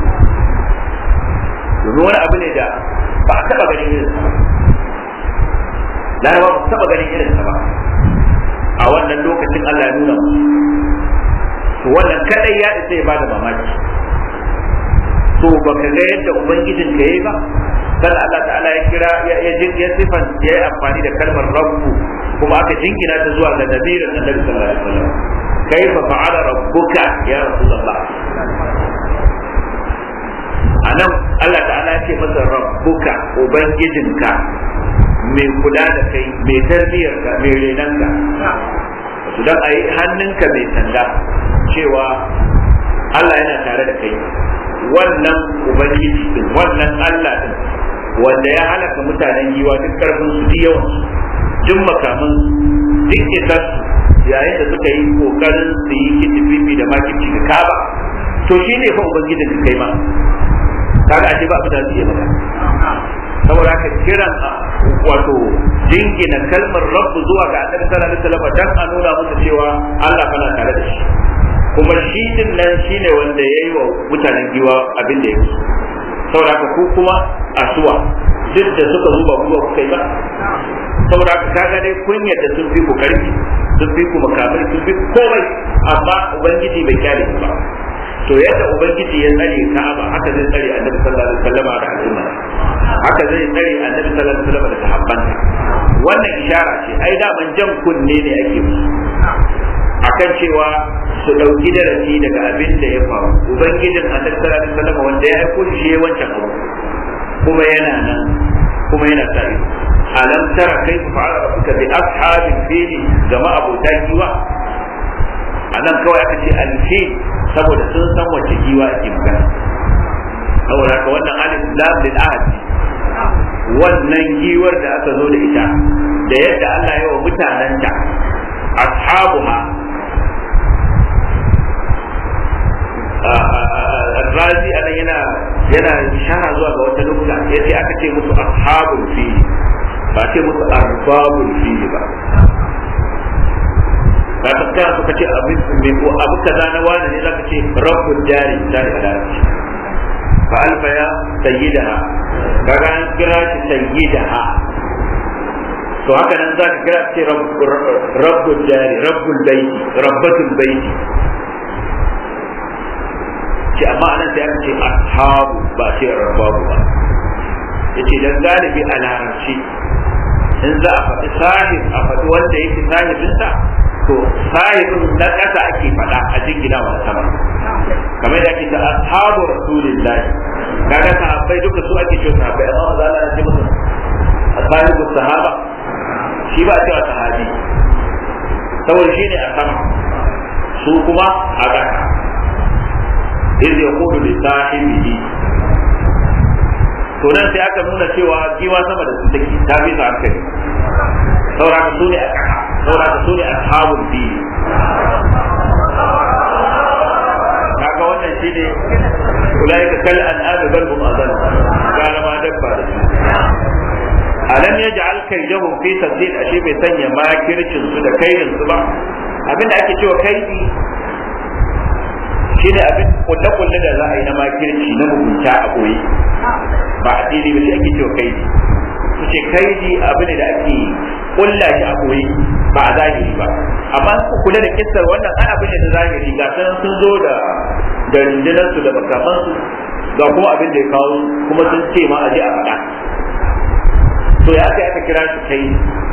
domin wani abu ne da ba a taba ganin irinsa ba larabawa ba su taba ganin irinsa ba a wannan lokacin Allah ya nuna musu to wannan kadai ya isa ya bada mamaki to baka ga yadda ubangijin ka yayi ba dan Allah ta'ala ya kira ya ya ya sifan ya yi amfani da kalmar rabbu kuma aka jingina ta zuwa ga nabirin annabi sallallahu alaihi wasallam kaifa fa'ala rabbuka ya rasulullah anan Allah ta'ala ya ce masa rabbuka ubangijinka mai kula da kai mai tarbiyar ka mai renanka to dan ayi hannunka mai sanda cewa Allah yana tare da kai wannan ubangiji din wannan Allah din wanda ya halaka mutanen giwa duk karfin su duk yawan duk makaman duk isar yayin da suka yi kokarin su yi kitififi da makici da kaba to shi ne fa ubangijin ka kai ma kaga ashe ba abin da zai maka saboda haka kiran wato jingina kalmar rabbu zuwa ga annabi sallallahu alaihi wasallam dan a nuna musu cewa Allah kana tare da shi kuma shi din nan shine wanda yayi wa mutanen giwa abin da ya musu saboda haka ku kuma asuwa duk da suka zuba kuma kuka yi ba saboda haka kaga dai kun yadda sun fi ku karfi sun fi ku makamai sun fi komai amma ubangiji bai kyale ku ba to yadda ubangiji ya tsare ka'aba haka zai tsare annabi sallallahu alaihi wasallam da al'umma haka zai tsare annabi sallallahu alaihi wasallam da sahabbanta wannan ishara ce ai da man jan kunne ne ake musu akan cewa su dauki darasi daga abin da ya faru ubangijin annabi sallallahu alaihi wasallam wanda ya aiko shi ya wancan abu kuma yana nan kuma yana sa ido alam tara kaifa fa'ala rabbuka bi ashabil fili jama'a abota giwa anan kawai aka ce alfil saboda sun san wace giwa ake magana saboda haka wannan alif lam lil ahad wannan giwar da aka zo da ita da yadda Allah ya wa mutananta ashabuha Razi ana yana yana ishara zuwa ga wata nukta yace aka ce musu ashabul fili ba ce musu arbabul fili ba ka tattara suka ce abin mai ko abu kaza na wani ne zaka ce rabbul jari jari a larabci fa alfa ya sayyidaha kaga an kira shi sayyidaha to haka nan zaka kira ce rabbul jari rabbul baiti rabbatul baiti ce amma anan sai aka ce ashabu ba ce rabbabu ba yace dan galibi a larabci in za a faɗi sahib a faɗi wanda yake sahibinsa to sahibin na ƙasa ake faɗa a jingina wa sama kamar da ake ta ashabu rasulillahi kaga sahabbai duka su ake cewa sahabbai amma maza Allah ya ce musu ashabu sahaba shi ba cewa sahabi saboda shi ne a sama su kuma a ƙasa iz yaqulu li sahibihi to nan sai aka nuna cewa giwa sama da su take ta bi sa hankali saboda su ne a ƙasa saboda su ne ashabul fili kaga wannan shine ulaika kal an'am bal hum adall kana ma dabba da su alam yaj'al kaydahum fi tadlil ashe bai sanya makircin su da kaidin su ba abinda ake cewa kaidi shine abin kulle kulle da za a yi na makirci na mugunta a koyi ba a fili ba shi ake cewa kaidi su ce kaidi abu ne da ake kulla shi a koyi ba a zahiri ba amma ku kula da kissar wannan ai abu ne da zahiri ga sun sun zo da da rundunar su da makaman su ga kuma abin da ya kawo kuma sun ce ma a je a faɗa to ya kai aka kira shi kai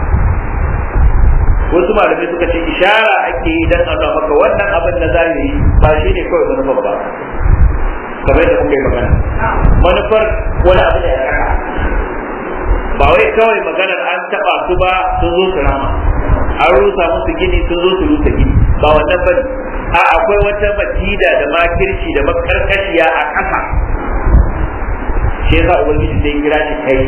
wasu malamai suka ce ishara ake yi dan Allah maka wannan abin na zahiri ba shi ne kawai manufar ba kamar da kuka yi magana manufar wani abu ne ya kaka ba wai kawai maganar an taba su ba sun zo su rama an rusa musu gini sun zo su rusa gini ba wannan bane a akwai wata makida da makirci da makarkashiya a ƙasa shi yasa ubangiji sai kira shi kai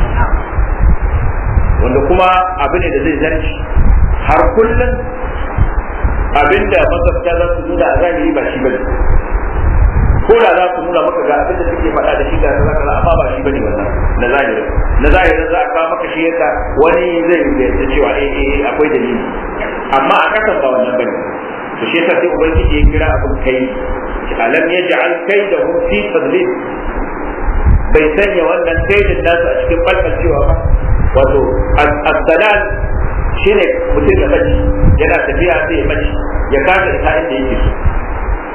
wanda kuma abu ne da zai zarci har kullum abinda masarta za su nuna a zahiri ba shi bane ko da za su nuna maka ga abin da suke faɗa da shi ga kaza kaza amma ba shi bane wannan na zahirin na zahirin za a kawo maka shi yaka wani zai yarda cewa eh eh akwai dalili amma a kasan ba wannan bane to shi yasa sai ubangiji ya kira abin kai alam yaj'al kaidahum fi tadlil bai sanya wannan kaidin nasu a cikin balbalcewa ba wato as-dalal shine mutum ya bace yana tafiya sai ya bace ya kasa ita inda yake so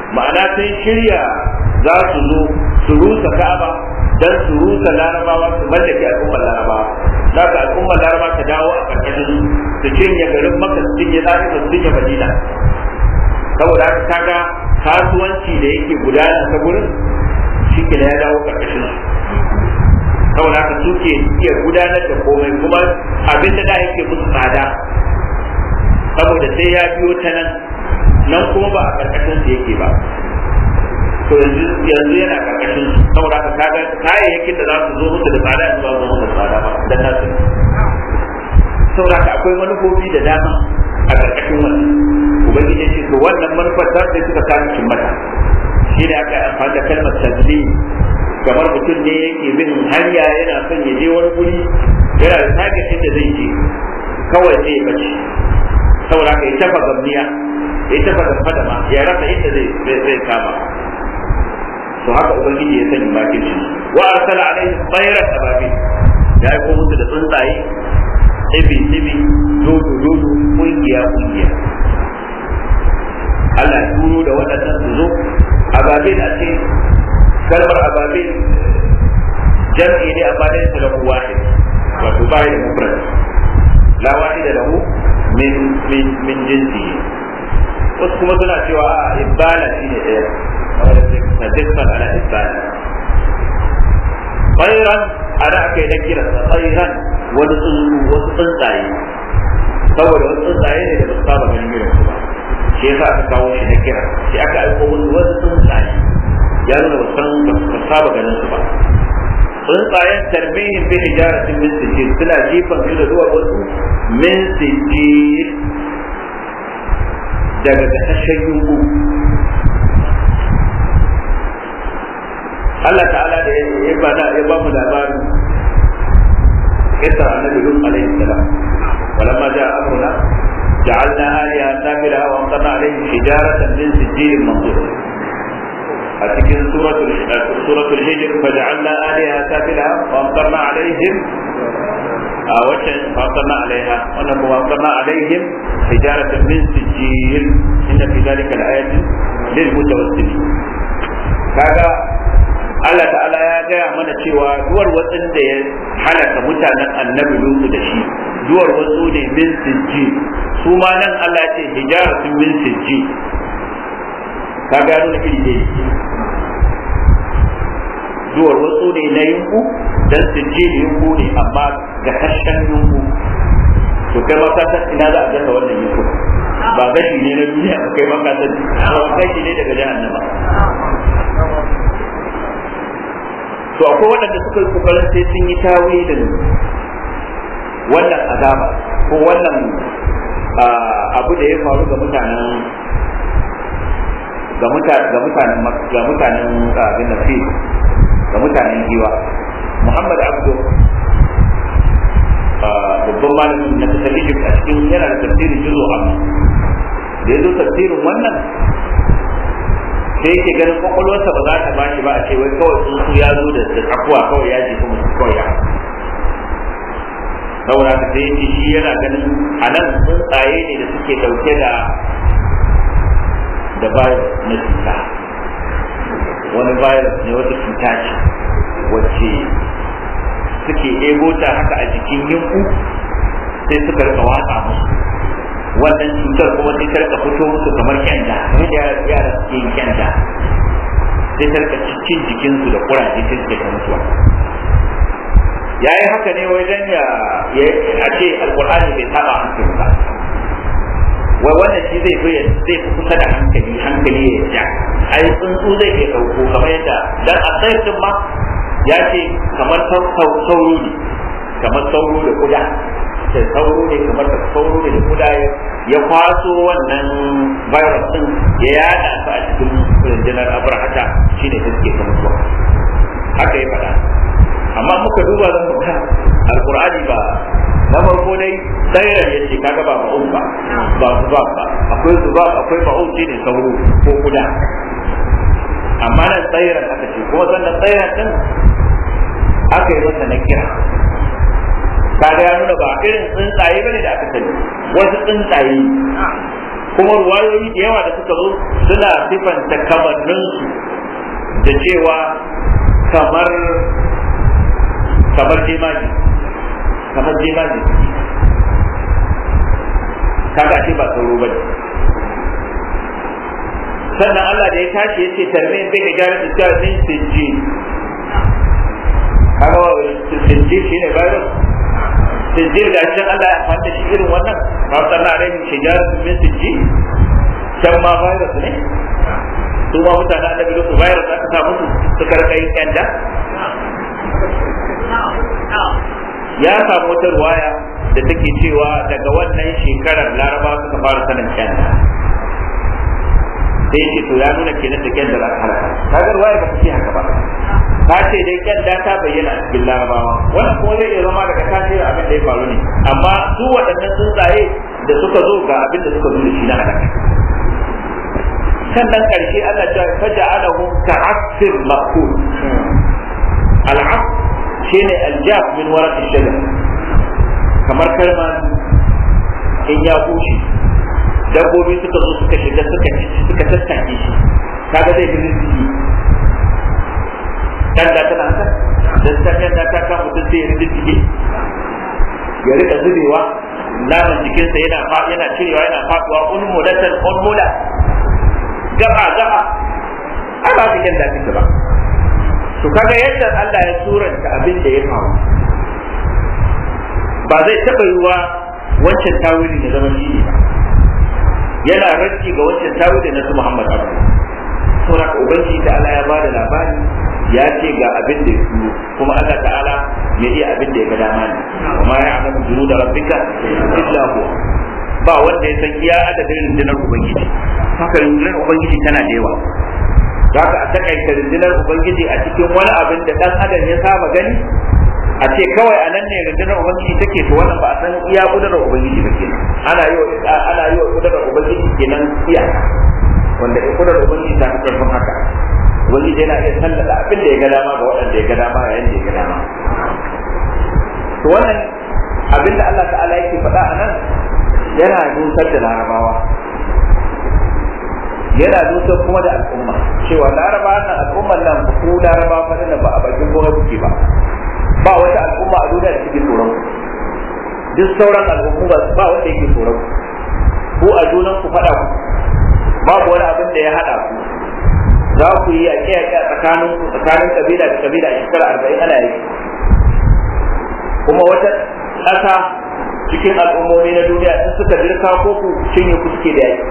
ma'ana sun shirya za su zo su rusa ka'aba dan su rusa larabawa su mallake al'ummar larabawa za ka al'ummar larabawa ta dawo a karkashin su cinye garin maka su cinye zafi su cinye madina saboda haka kaga kasuwanci da yake gudana ta gurin shi ke ya dawo karkashin su saboda haka suke iya gudanar da komai kuma abin da da yake musu tsada saboda sai ya biyo ta nan nan kuma ba a karkashin su yake ba to yanzu yanzu yana karkashin su saboda haka kaga kayayyakin da za su zo musu da tsada su ba zo musu da tsada ba dan nasu saboda haka akwai manufofi da dama a karkashin wannan ubangiji ya ce to wannan manufar ta sai suka kama cin mata shi ne aka amfani da kalmar tazlim kamar mutum ne yake bin hanya yana son ya je wani guri yana da target da zai je kawai sai ya bace saboda haka ya tafa gamniya ya tafa da fadama ya rasa inda zai zai kama to haka ubangiji ya sani bakin shi wa arsala alaihi tsayran ababil ya aiko musu da tsuntsaye tsibi tsibi dodo dodo kungiya kungiya Allah ya turo da waɗannan su zo ababil a ce kalmar ababil jam'i ne amma dai su lahu wahid wato bai da mufrad la wahida lahu min min min jinsi wasu kuma suna cewa a ibala shine ɗaya tadifan ala ibala tsairan ana aka yi na kira tsairan wani tsuntsu wasu tsuntsaye saboda wasu tsuntsaye ne da ba su saba ganin irin su ba shi yasa aka kawo shi na kira shi aka aiko musu wasu tsuntsaye ya nuna ba san ba su saba ganin su ba tsuntsayen tarbihin bin hijaratin min sijil suna jifan su da zuwa wasu min sijil daga gasashen yungu Allah ta'ala da ya bada ya ba mu labarin kisar annabi Lut alaihi salam walamma ja'a amruna ja'alna aliha safila wa amtarna alaihim hijaratan min sijilin mandur a cikin suratul suratul hijr faja'alna aliha safila wa amtarna alaihim a waccan amtarna alaiha wannan kuma amtarna alaihim hijaratan min sijil inna fi dhalika al-ayatin lil mutawassilin kaga Allah ta'ala ya gaya mana cewa duwar watsin da ya halaka mutanen annabi lutu da shi duwar watsu ne min sijji su ma nan Allah ya ce hijaratun min sijji ka gano da iri dai duwar watsu ne na yunku dan sijji ne yunku ne amma ga kashen yunku to kai ma ka san ina za a gasa wannan yunku ba gashi ne na duniya ba kai ma ka san gashi ne daga jahannama to akwai waɗanda suka yi kokarin sai sun yi tawilin wannan azaba ko wannan abu da ya faru ga mutanen ga mutanen ga mutanen abin nafi ga mutanen giwa muhammad abdu babban malamin na kasar egypt a cikin yana da tafsirin juzo amma da ya zo tafsirin wannan sai yake ganin kwakwalwarsa ba za ta ba shi ba a ce wai kawai tsuntsu ya zo da tsakuwa kawai ya jefa musu kawai ya saboda haka sai yake shi yana ganin a nan tsuntsaye ne da suke dauke da da virus na cuta wani virus ne wata cuta ce wacce suke ego ta haka a jikin yinku sai suka rika watsa musu wannan cutar kuma sai ta rika fito musu kamar kyanda kamar da yara suke yin kyanda sai ta rika cikin jikinsu da kuraje sai suke ta mutuwa ya yi haka ne wajen ya a ce alkur'ani bai saba hankali ba wai wannan shi zai fi zai fi kusa da hankali hankali ya ja ai tsuntsu zai iya dauko kamar yadda dan a tsayin ma ya ce kamar sauro ne kamar sauro da kuda da sauro ne kamar da sauro ne da kuda ya kwaso wannan virus din ya yada su a cikin rundunar abrahata shine da suke kan mutuwa haka ya faɗa amma muka duba zan muka alqur'ani ba na farko dai tsairar yace kaga ba ba'un ba ba zubab ba akwai zubab akwai ba'un shine sauro ko kuda amma nan tsairar aka ce kuma sannan tsairar din aka yi masa na kira kaga ya nuna ba irin tsuntsaye bane da aka sani wasu tsuntsaye kuma ruwayoyi da yawa da suka zo suna sifanta kamanninsu da cewa kamar kamar jemaji kamar jemaji kaga ce ba sauro ba ne sannan Allah da ya tashi ya ce tarmin bai ga gyara da cewa min sinji kaga wa sinji shi ne virus sinji ga shi Allah ya fanta shi irin wannan ba sannan a rai shi gyara min sinji can ma virus ne su ma mutane annabi lutu virus aka sa musu suka rika yin kyanda ya samu wata ruwaya da take cewa daga wannan shekarar laraba suka fara sanin kyanda sai ce to ya nuna kenan da kyanda za ka halaka kaga ruwaya ba ta ce haka ba ta ce dai kyanda ta bayyana a cikin larabawa wannan kuma zai iya zama daga tasirin abin da ya faru ne amma su waɗannan tsuntsaye da suka zo ga abin da suka zo da shi na halaka sannan karshe Allah ta faja'alahu ka'asfir ma'kul al'af shine aljaf min waraq ash-shajar kamar kalma in ya bushe dabbobi suka zo suka shiga suka suka tattake shi kaga zai bi rizki dan da tana haka dan ta da ta kama mutum sai ya rizki ya rika zubewa naman jikinsa yana yana cirewa yana faduwa ulmulatan ulmula gaba gaba ai ba su da kike ba to kaga yadda Allah ya suranta abin da ya faru ba zai taba yiwa wancan tawili ya zama shi ba yana rarki ga wancan tawili na su Muhammad Abu saboda ubangiji da Allah ya bada labari ya ce ga abin da ya turo kuma Allah ta'ala ya iya abin da ya ga dama ne amma ya alamu junuda rabbika illa huwa ba wanda ya san iya adadin rundunar ubangiji haka rundunar ubangiji tana da yawa za ka a takaita rundunar ubangiji a cikin wani abin da dan adam ya saba gani a ce kawai a nan ne rundunar ubangiji take to wannan ba a san iya kudurar ubangiji ba kenan ana yi wa ana yi wa kudurar ubangiji kenan iyaka wanda in kudurar ubangiji ta fi karfin haka ubangiji yana iya sallada abin da ya ga dama ga waɗanda ya ga dama yayin da ya ga dama to wannan abin da Allah ta'ala yake faɗa a nan yana dusar da larabawa yana dusar kuma da al'umma cewa laraba nan al'ummar nan ku laraba fa nan ba a bakin gona kuke ba ba wata al'umma a duniya da take tsoron ku duk sauran al'umma ba wanda yake tsoron ku ku a junan ku faɗa ku babu wani abin da ya haɗa ku za ku yi yaƙe yaƙe a tsakanin ku tsakanin kabila da kabila a shekara arba'in ana yi kuma wata ƙasa cikin al'ummomi na duniya in suka dirka ko ku cinye ku suke da yaki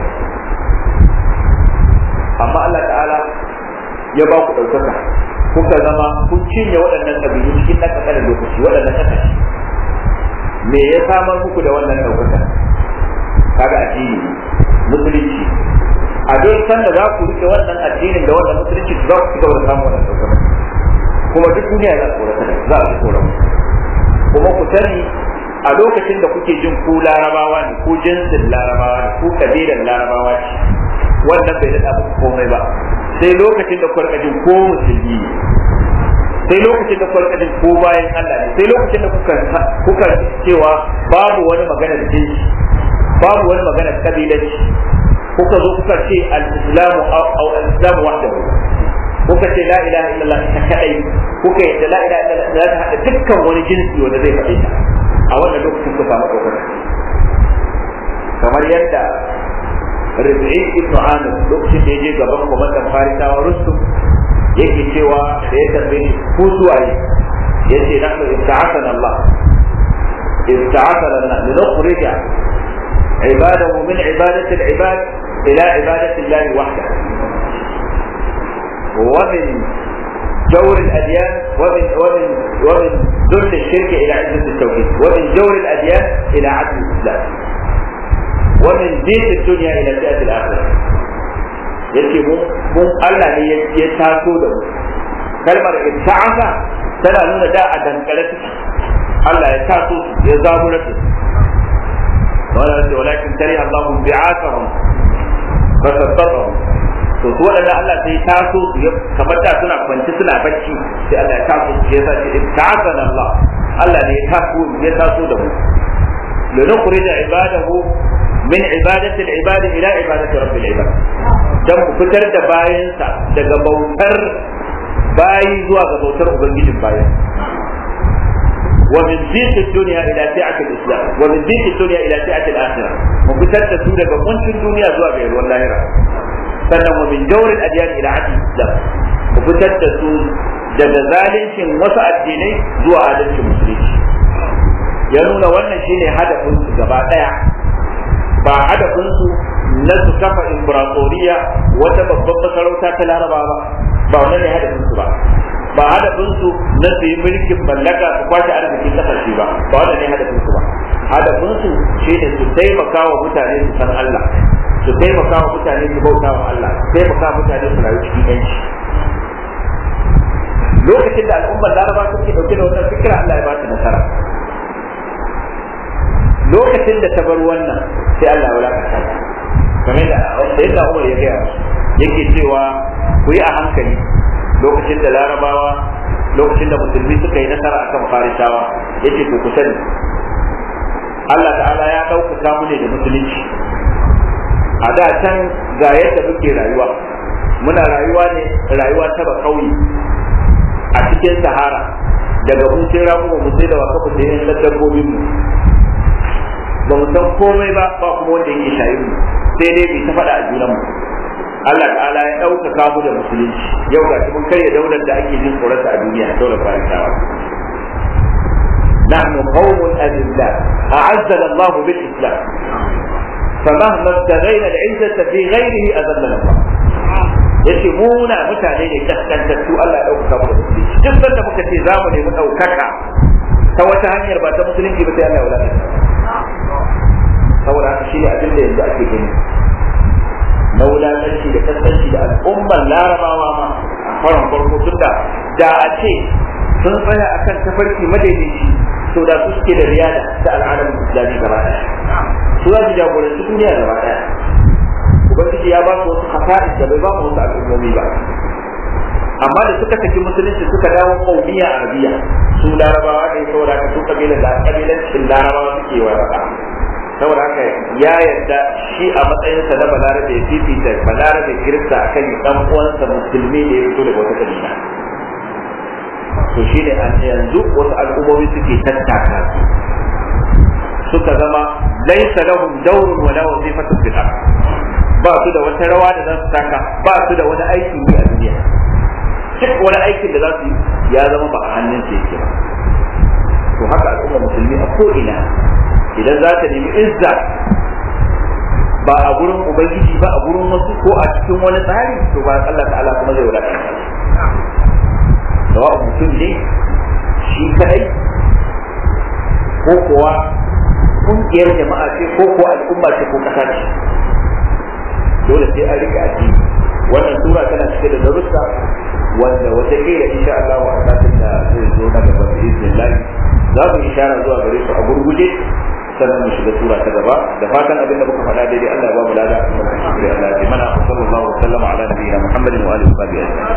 amma Allah ta'ala ya ba ku ɗaukaka kuka zama kun cinye waɗannan ƙabilu cikin ɗan ƙasar lokaci waɗannan ƙasashe me ya samar muku da wannan ɗaukaka kaga addini musulunci a duk sanda za ku rike wannan addinin da wannan musulunci za ku ci gaba da samun wannan ɗaukaka kuma duk duniya za ku za a tsoron kuma ku sani a lokacin da kuke jin ku larabawa ne ko jinsin larabawa ne ko kabilan larabawa ce wannan bai daɗa muku komai ba sai lokacin da kuka jin ko musulmi ne sai lokacin da kuka jin ko bayan Allah ne sai lokacin da kuka kuka cewa babu wani magana da jinsi babu wani magana da kabilanci kuka zo kuka ce al-islamu aw al-islamu wahdahu kuka ce la ilaha illallah ita kadai kuka yadda la ilaha illallah za ta hada dukkan wani jinsi wanda zai faɗi ta a wannan lokacin ku samu ɗaukaka kamar yadda Rabi'i ibn Amir lokacin da ya je gaban kwamandan Farisawa Rustum yake cewa da ya tambaye ku suwaye ya ce nahnu ibta'athana Allah ibta'athana Allah linukhrija عباده من عبادة العباد إلى عبادة الله وحده ومن جور الأديان ومن ومن ومن ذل الشرك إلى عزة التوحيد ومن جور الأديان إلى عدل الإسلام ومن زيت الدنيا إلى زيادة الآخرة yace mun mun Allah ne ya taso da mu kalmar ibta'asa tana nuna da a dankare take Allah ya taso ya zabura su wala ce walakin tari Allahu bi'atahum fasabbahum to su waɗanda Allah sai taso su kamar da suna kwanci suna bacci sai Allah ya taso su ya sace ibta'asana Allah Allah ne ya taso ya taso da mu lanukhrija ibadahu min ibadati al-ibad ila ibadati rabbil ibad dan ku fitar da bayansa daga bautar bayi zuwa ga bautar ubangijin bayan ومن ضيق الدنيا الى سعه الاسلام ومن ضيق الدنيا الى سعه الاخره وفتت سوره كنت الدنيا زوا غير واللاهره sannan wa min jawrin adiyan ila adil islam ku fitar da su daga zalincin wasu addinai zuwa adalcin musulunci ya nuna wannan shine hadafin su gaba daya ba hadafin su na su kafa imperatoriya wata babban masarauta ta laraba ba ba wannan ne hadafin su ba ba hadafin su na su yi mulkin mallaka su kwace arzikin kasashe ba ba wannan ne hadafin su ba hadafin su shine su taimaka wa mutane su san Allah su taimaka wa mutane su bauta wa Allah su taimaka mutane su rayu cikin yanci lokacin da al'ummar laraba suke dauke da wannan fikira Allah ya ba ta nasara lokacin da ta bar wannan sai Allah ya wulakanta ta kamar da sayyidina Umar ya gaya yake cewa ku yi a hankali lokacin da larabawa lokacin da musulmi suka yi nasara akan farisawa yace to ku sani Allah ta'ala ya ɗaukaka mu ne da musulunci a da can ga yadda muke rayuwa muna rayuwa ne rayuwa ta ba kauye a cikin sahara daga mun sai ramu mu sai da waka da yin dabbobin mu ba mu san komai ba ba kuma wanda yake shayin mu sai dai bai ta faɗa a junan mu Allah ta'ala ya ɗaukaka mu da musulunci yau ga mun karya daular da ake jin tsoronta a duniya daular farisawa نحن قوم أذلاء أعزنا الله بالإسلام فمهما ابتغينا العزة في غيره أذلنا الله yace mu na mutane ne kaskantattu Allah ya ɗaukaka mu da musulunci duk sanda muka ce za mu nemi ɗaukaka ta wata hanyar ba ta musulunci ba sai Allah ya wulaka saboda haka shi ne abin da yanzu ake gani na wulakanci da kaskanci da al'ummar larabawa ma a faran farko tun da da a ce sun tsaya akan tafarki madaidaici to da su suke da riyada ta al'adar islami gaba ɗaya su za su jagoranci duniya gaba ɗaya ubangiji ya ba su wasu hasa'is da bai ba mu wasu al'ummomi ba amma da suka tafi musulunci suka dawo kaumiya arabiya su larabawa ne saboda haka su kabilan da kabilancin larabawa suke wa raba saboda haka ya yarda shi a matsayinsa na balarabe ya fifita balarabe kirista akan dan uwansa musulmi da ya fito daga wata kabila to shi ne an yanzu wasu al'ummomi suke tattaka su suka zama laisa lahum dawrun wala wazifatun fil ard ba su da wata rawa da za su taka ba su da wani aikin yi a duniya duk wani aikin da za su yi ya zama ba a hannun su yake ba to haka al'umma musulmi a ko'ina idan za ta nemi izza ba a gurin ubangiji ba a gurin wasu ko a cikin wani tsari to ba Allah ta'ala kuma zai wadata sawa'un mutum ne shi kadai ko kuwa kungiyar jama'a ce ko kuwa al'umma ce ko kasa ce dole sai an rika addini wannan sura tana cike da darussa wanda wata kila insha Allah wa asatin da zai zo na gaba bi iznillah za mu ishara zuwa gare su a gurguje sannan mu shiga sura ta gaba da fatan abin da muka faɗa daidai Allah ya ba mu lada Allah ya mana sallallahu alaihi wa sallam ala nabiyina Muhammadin wa alihi wa sahbihi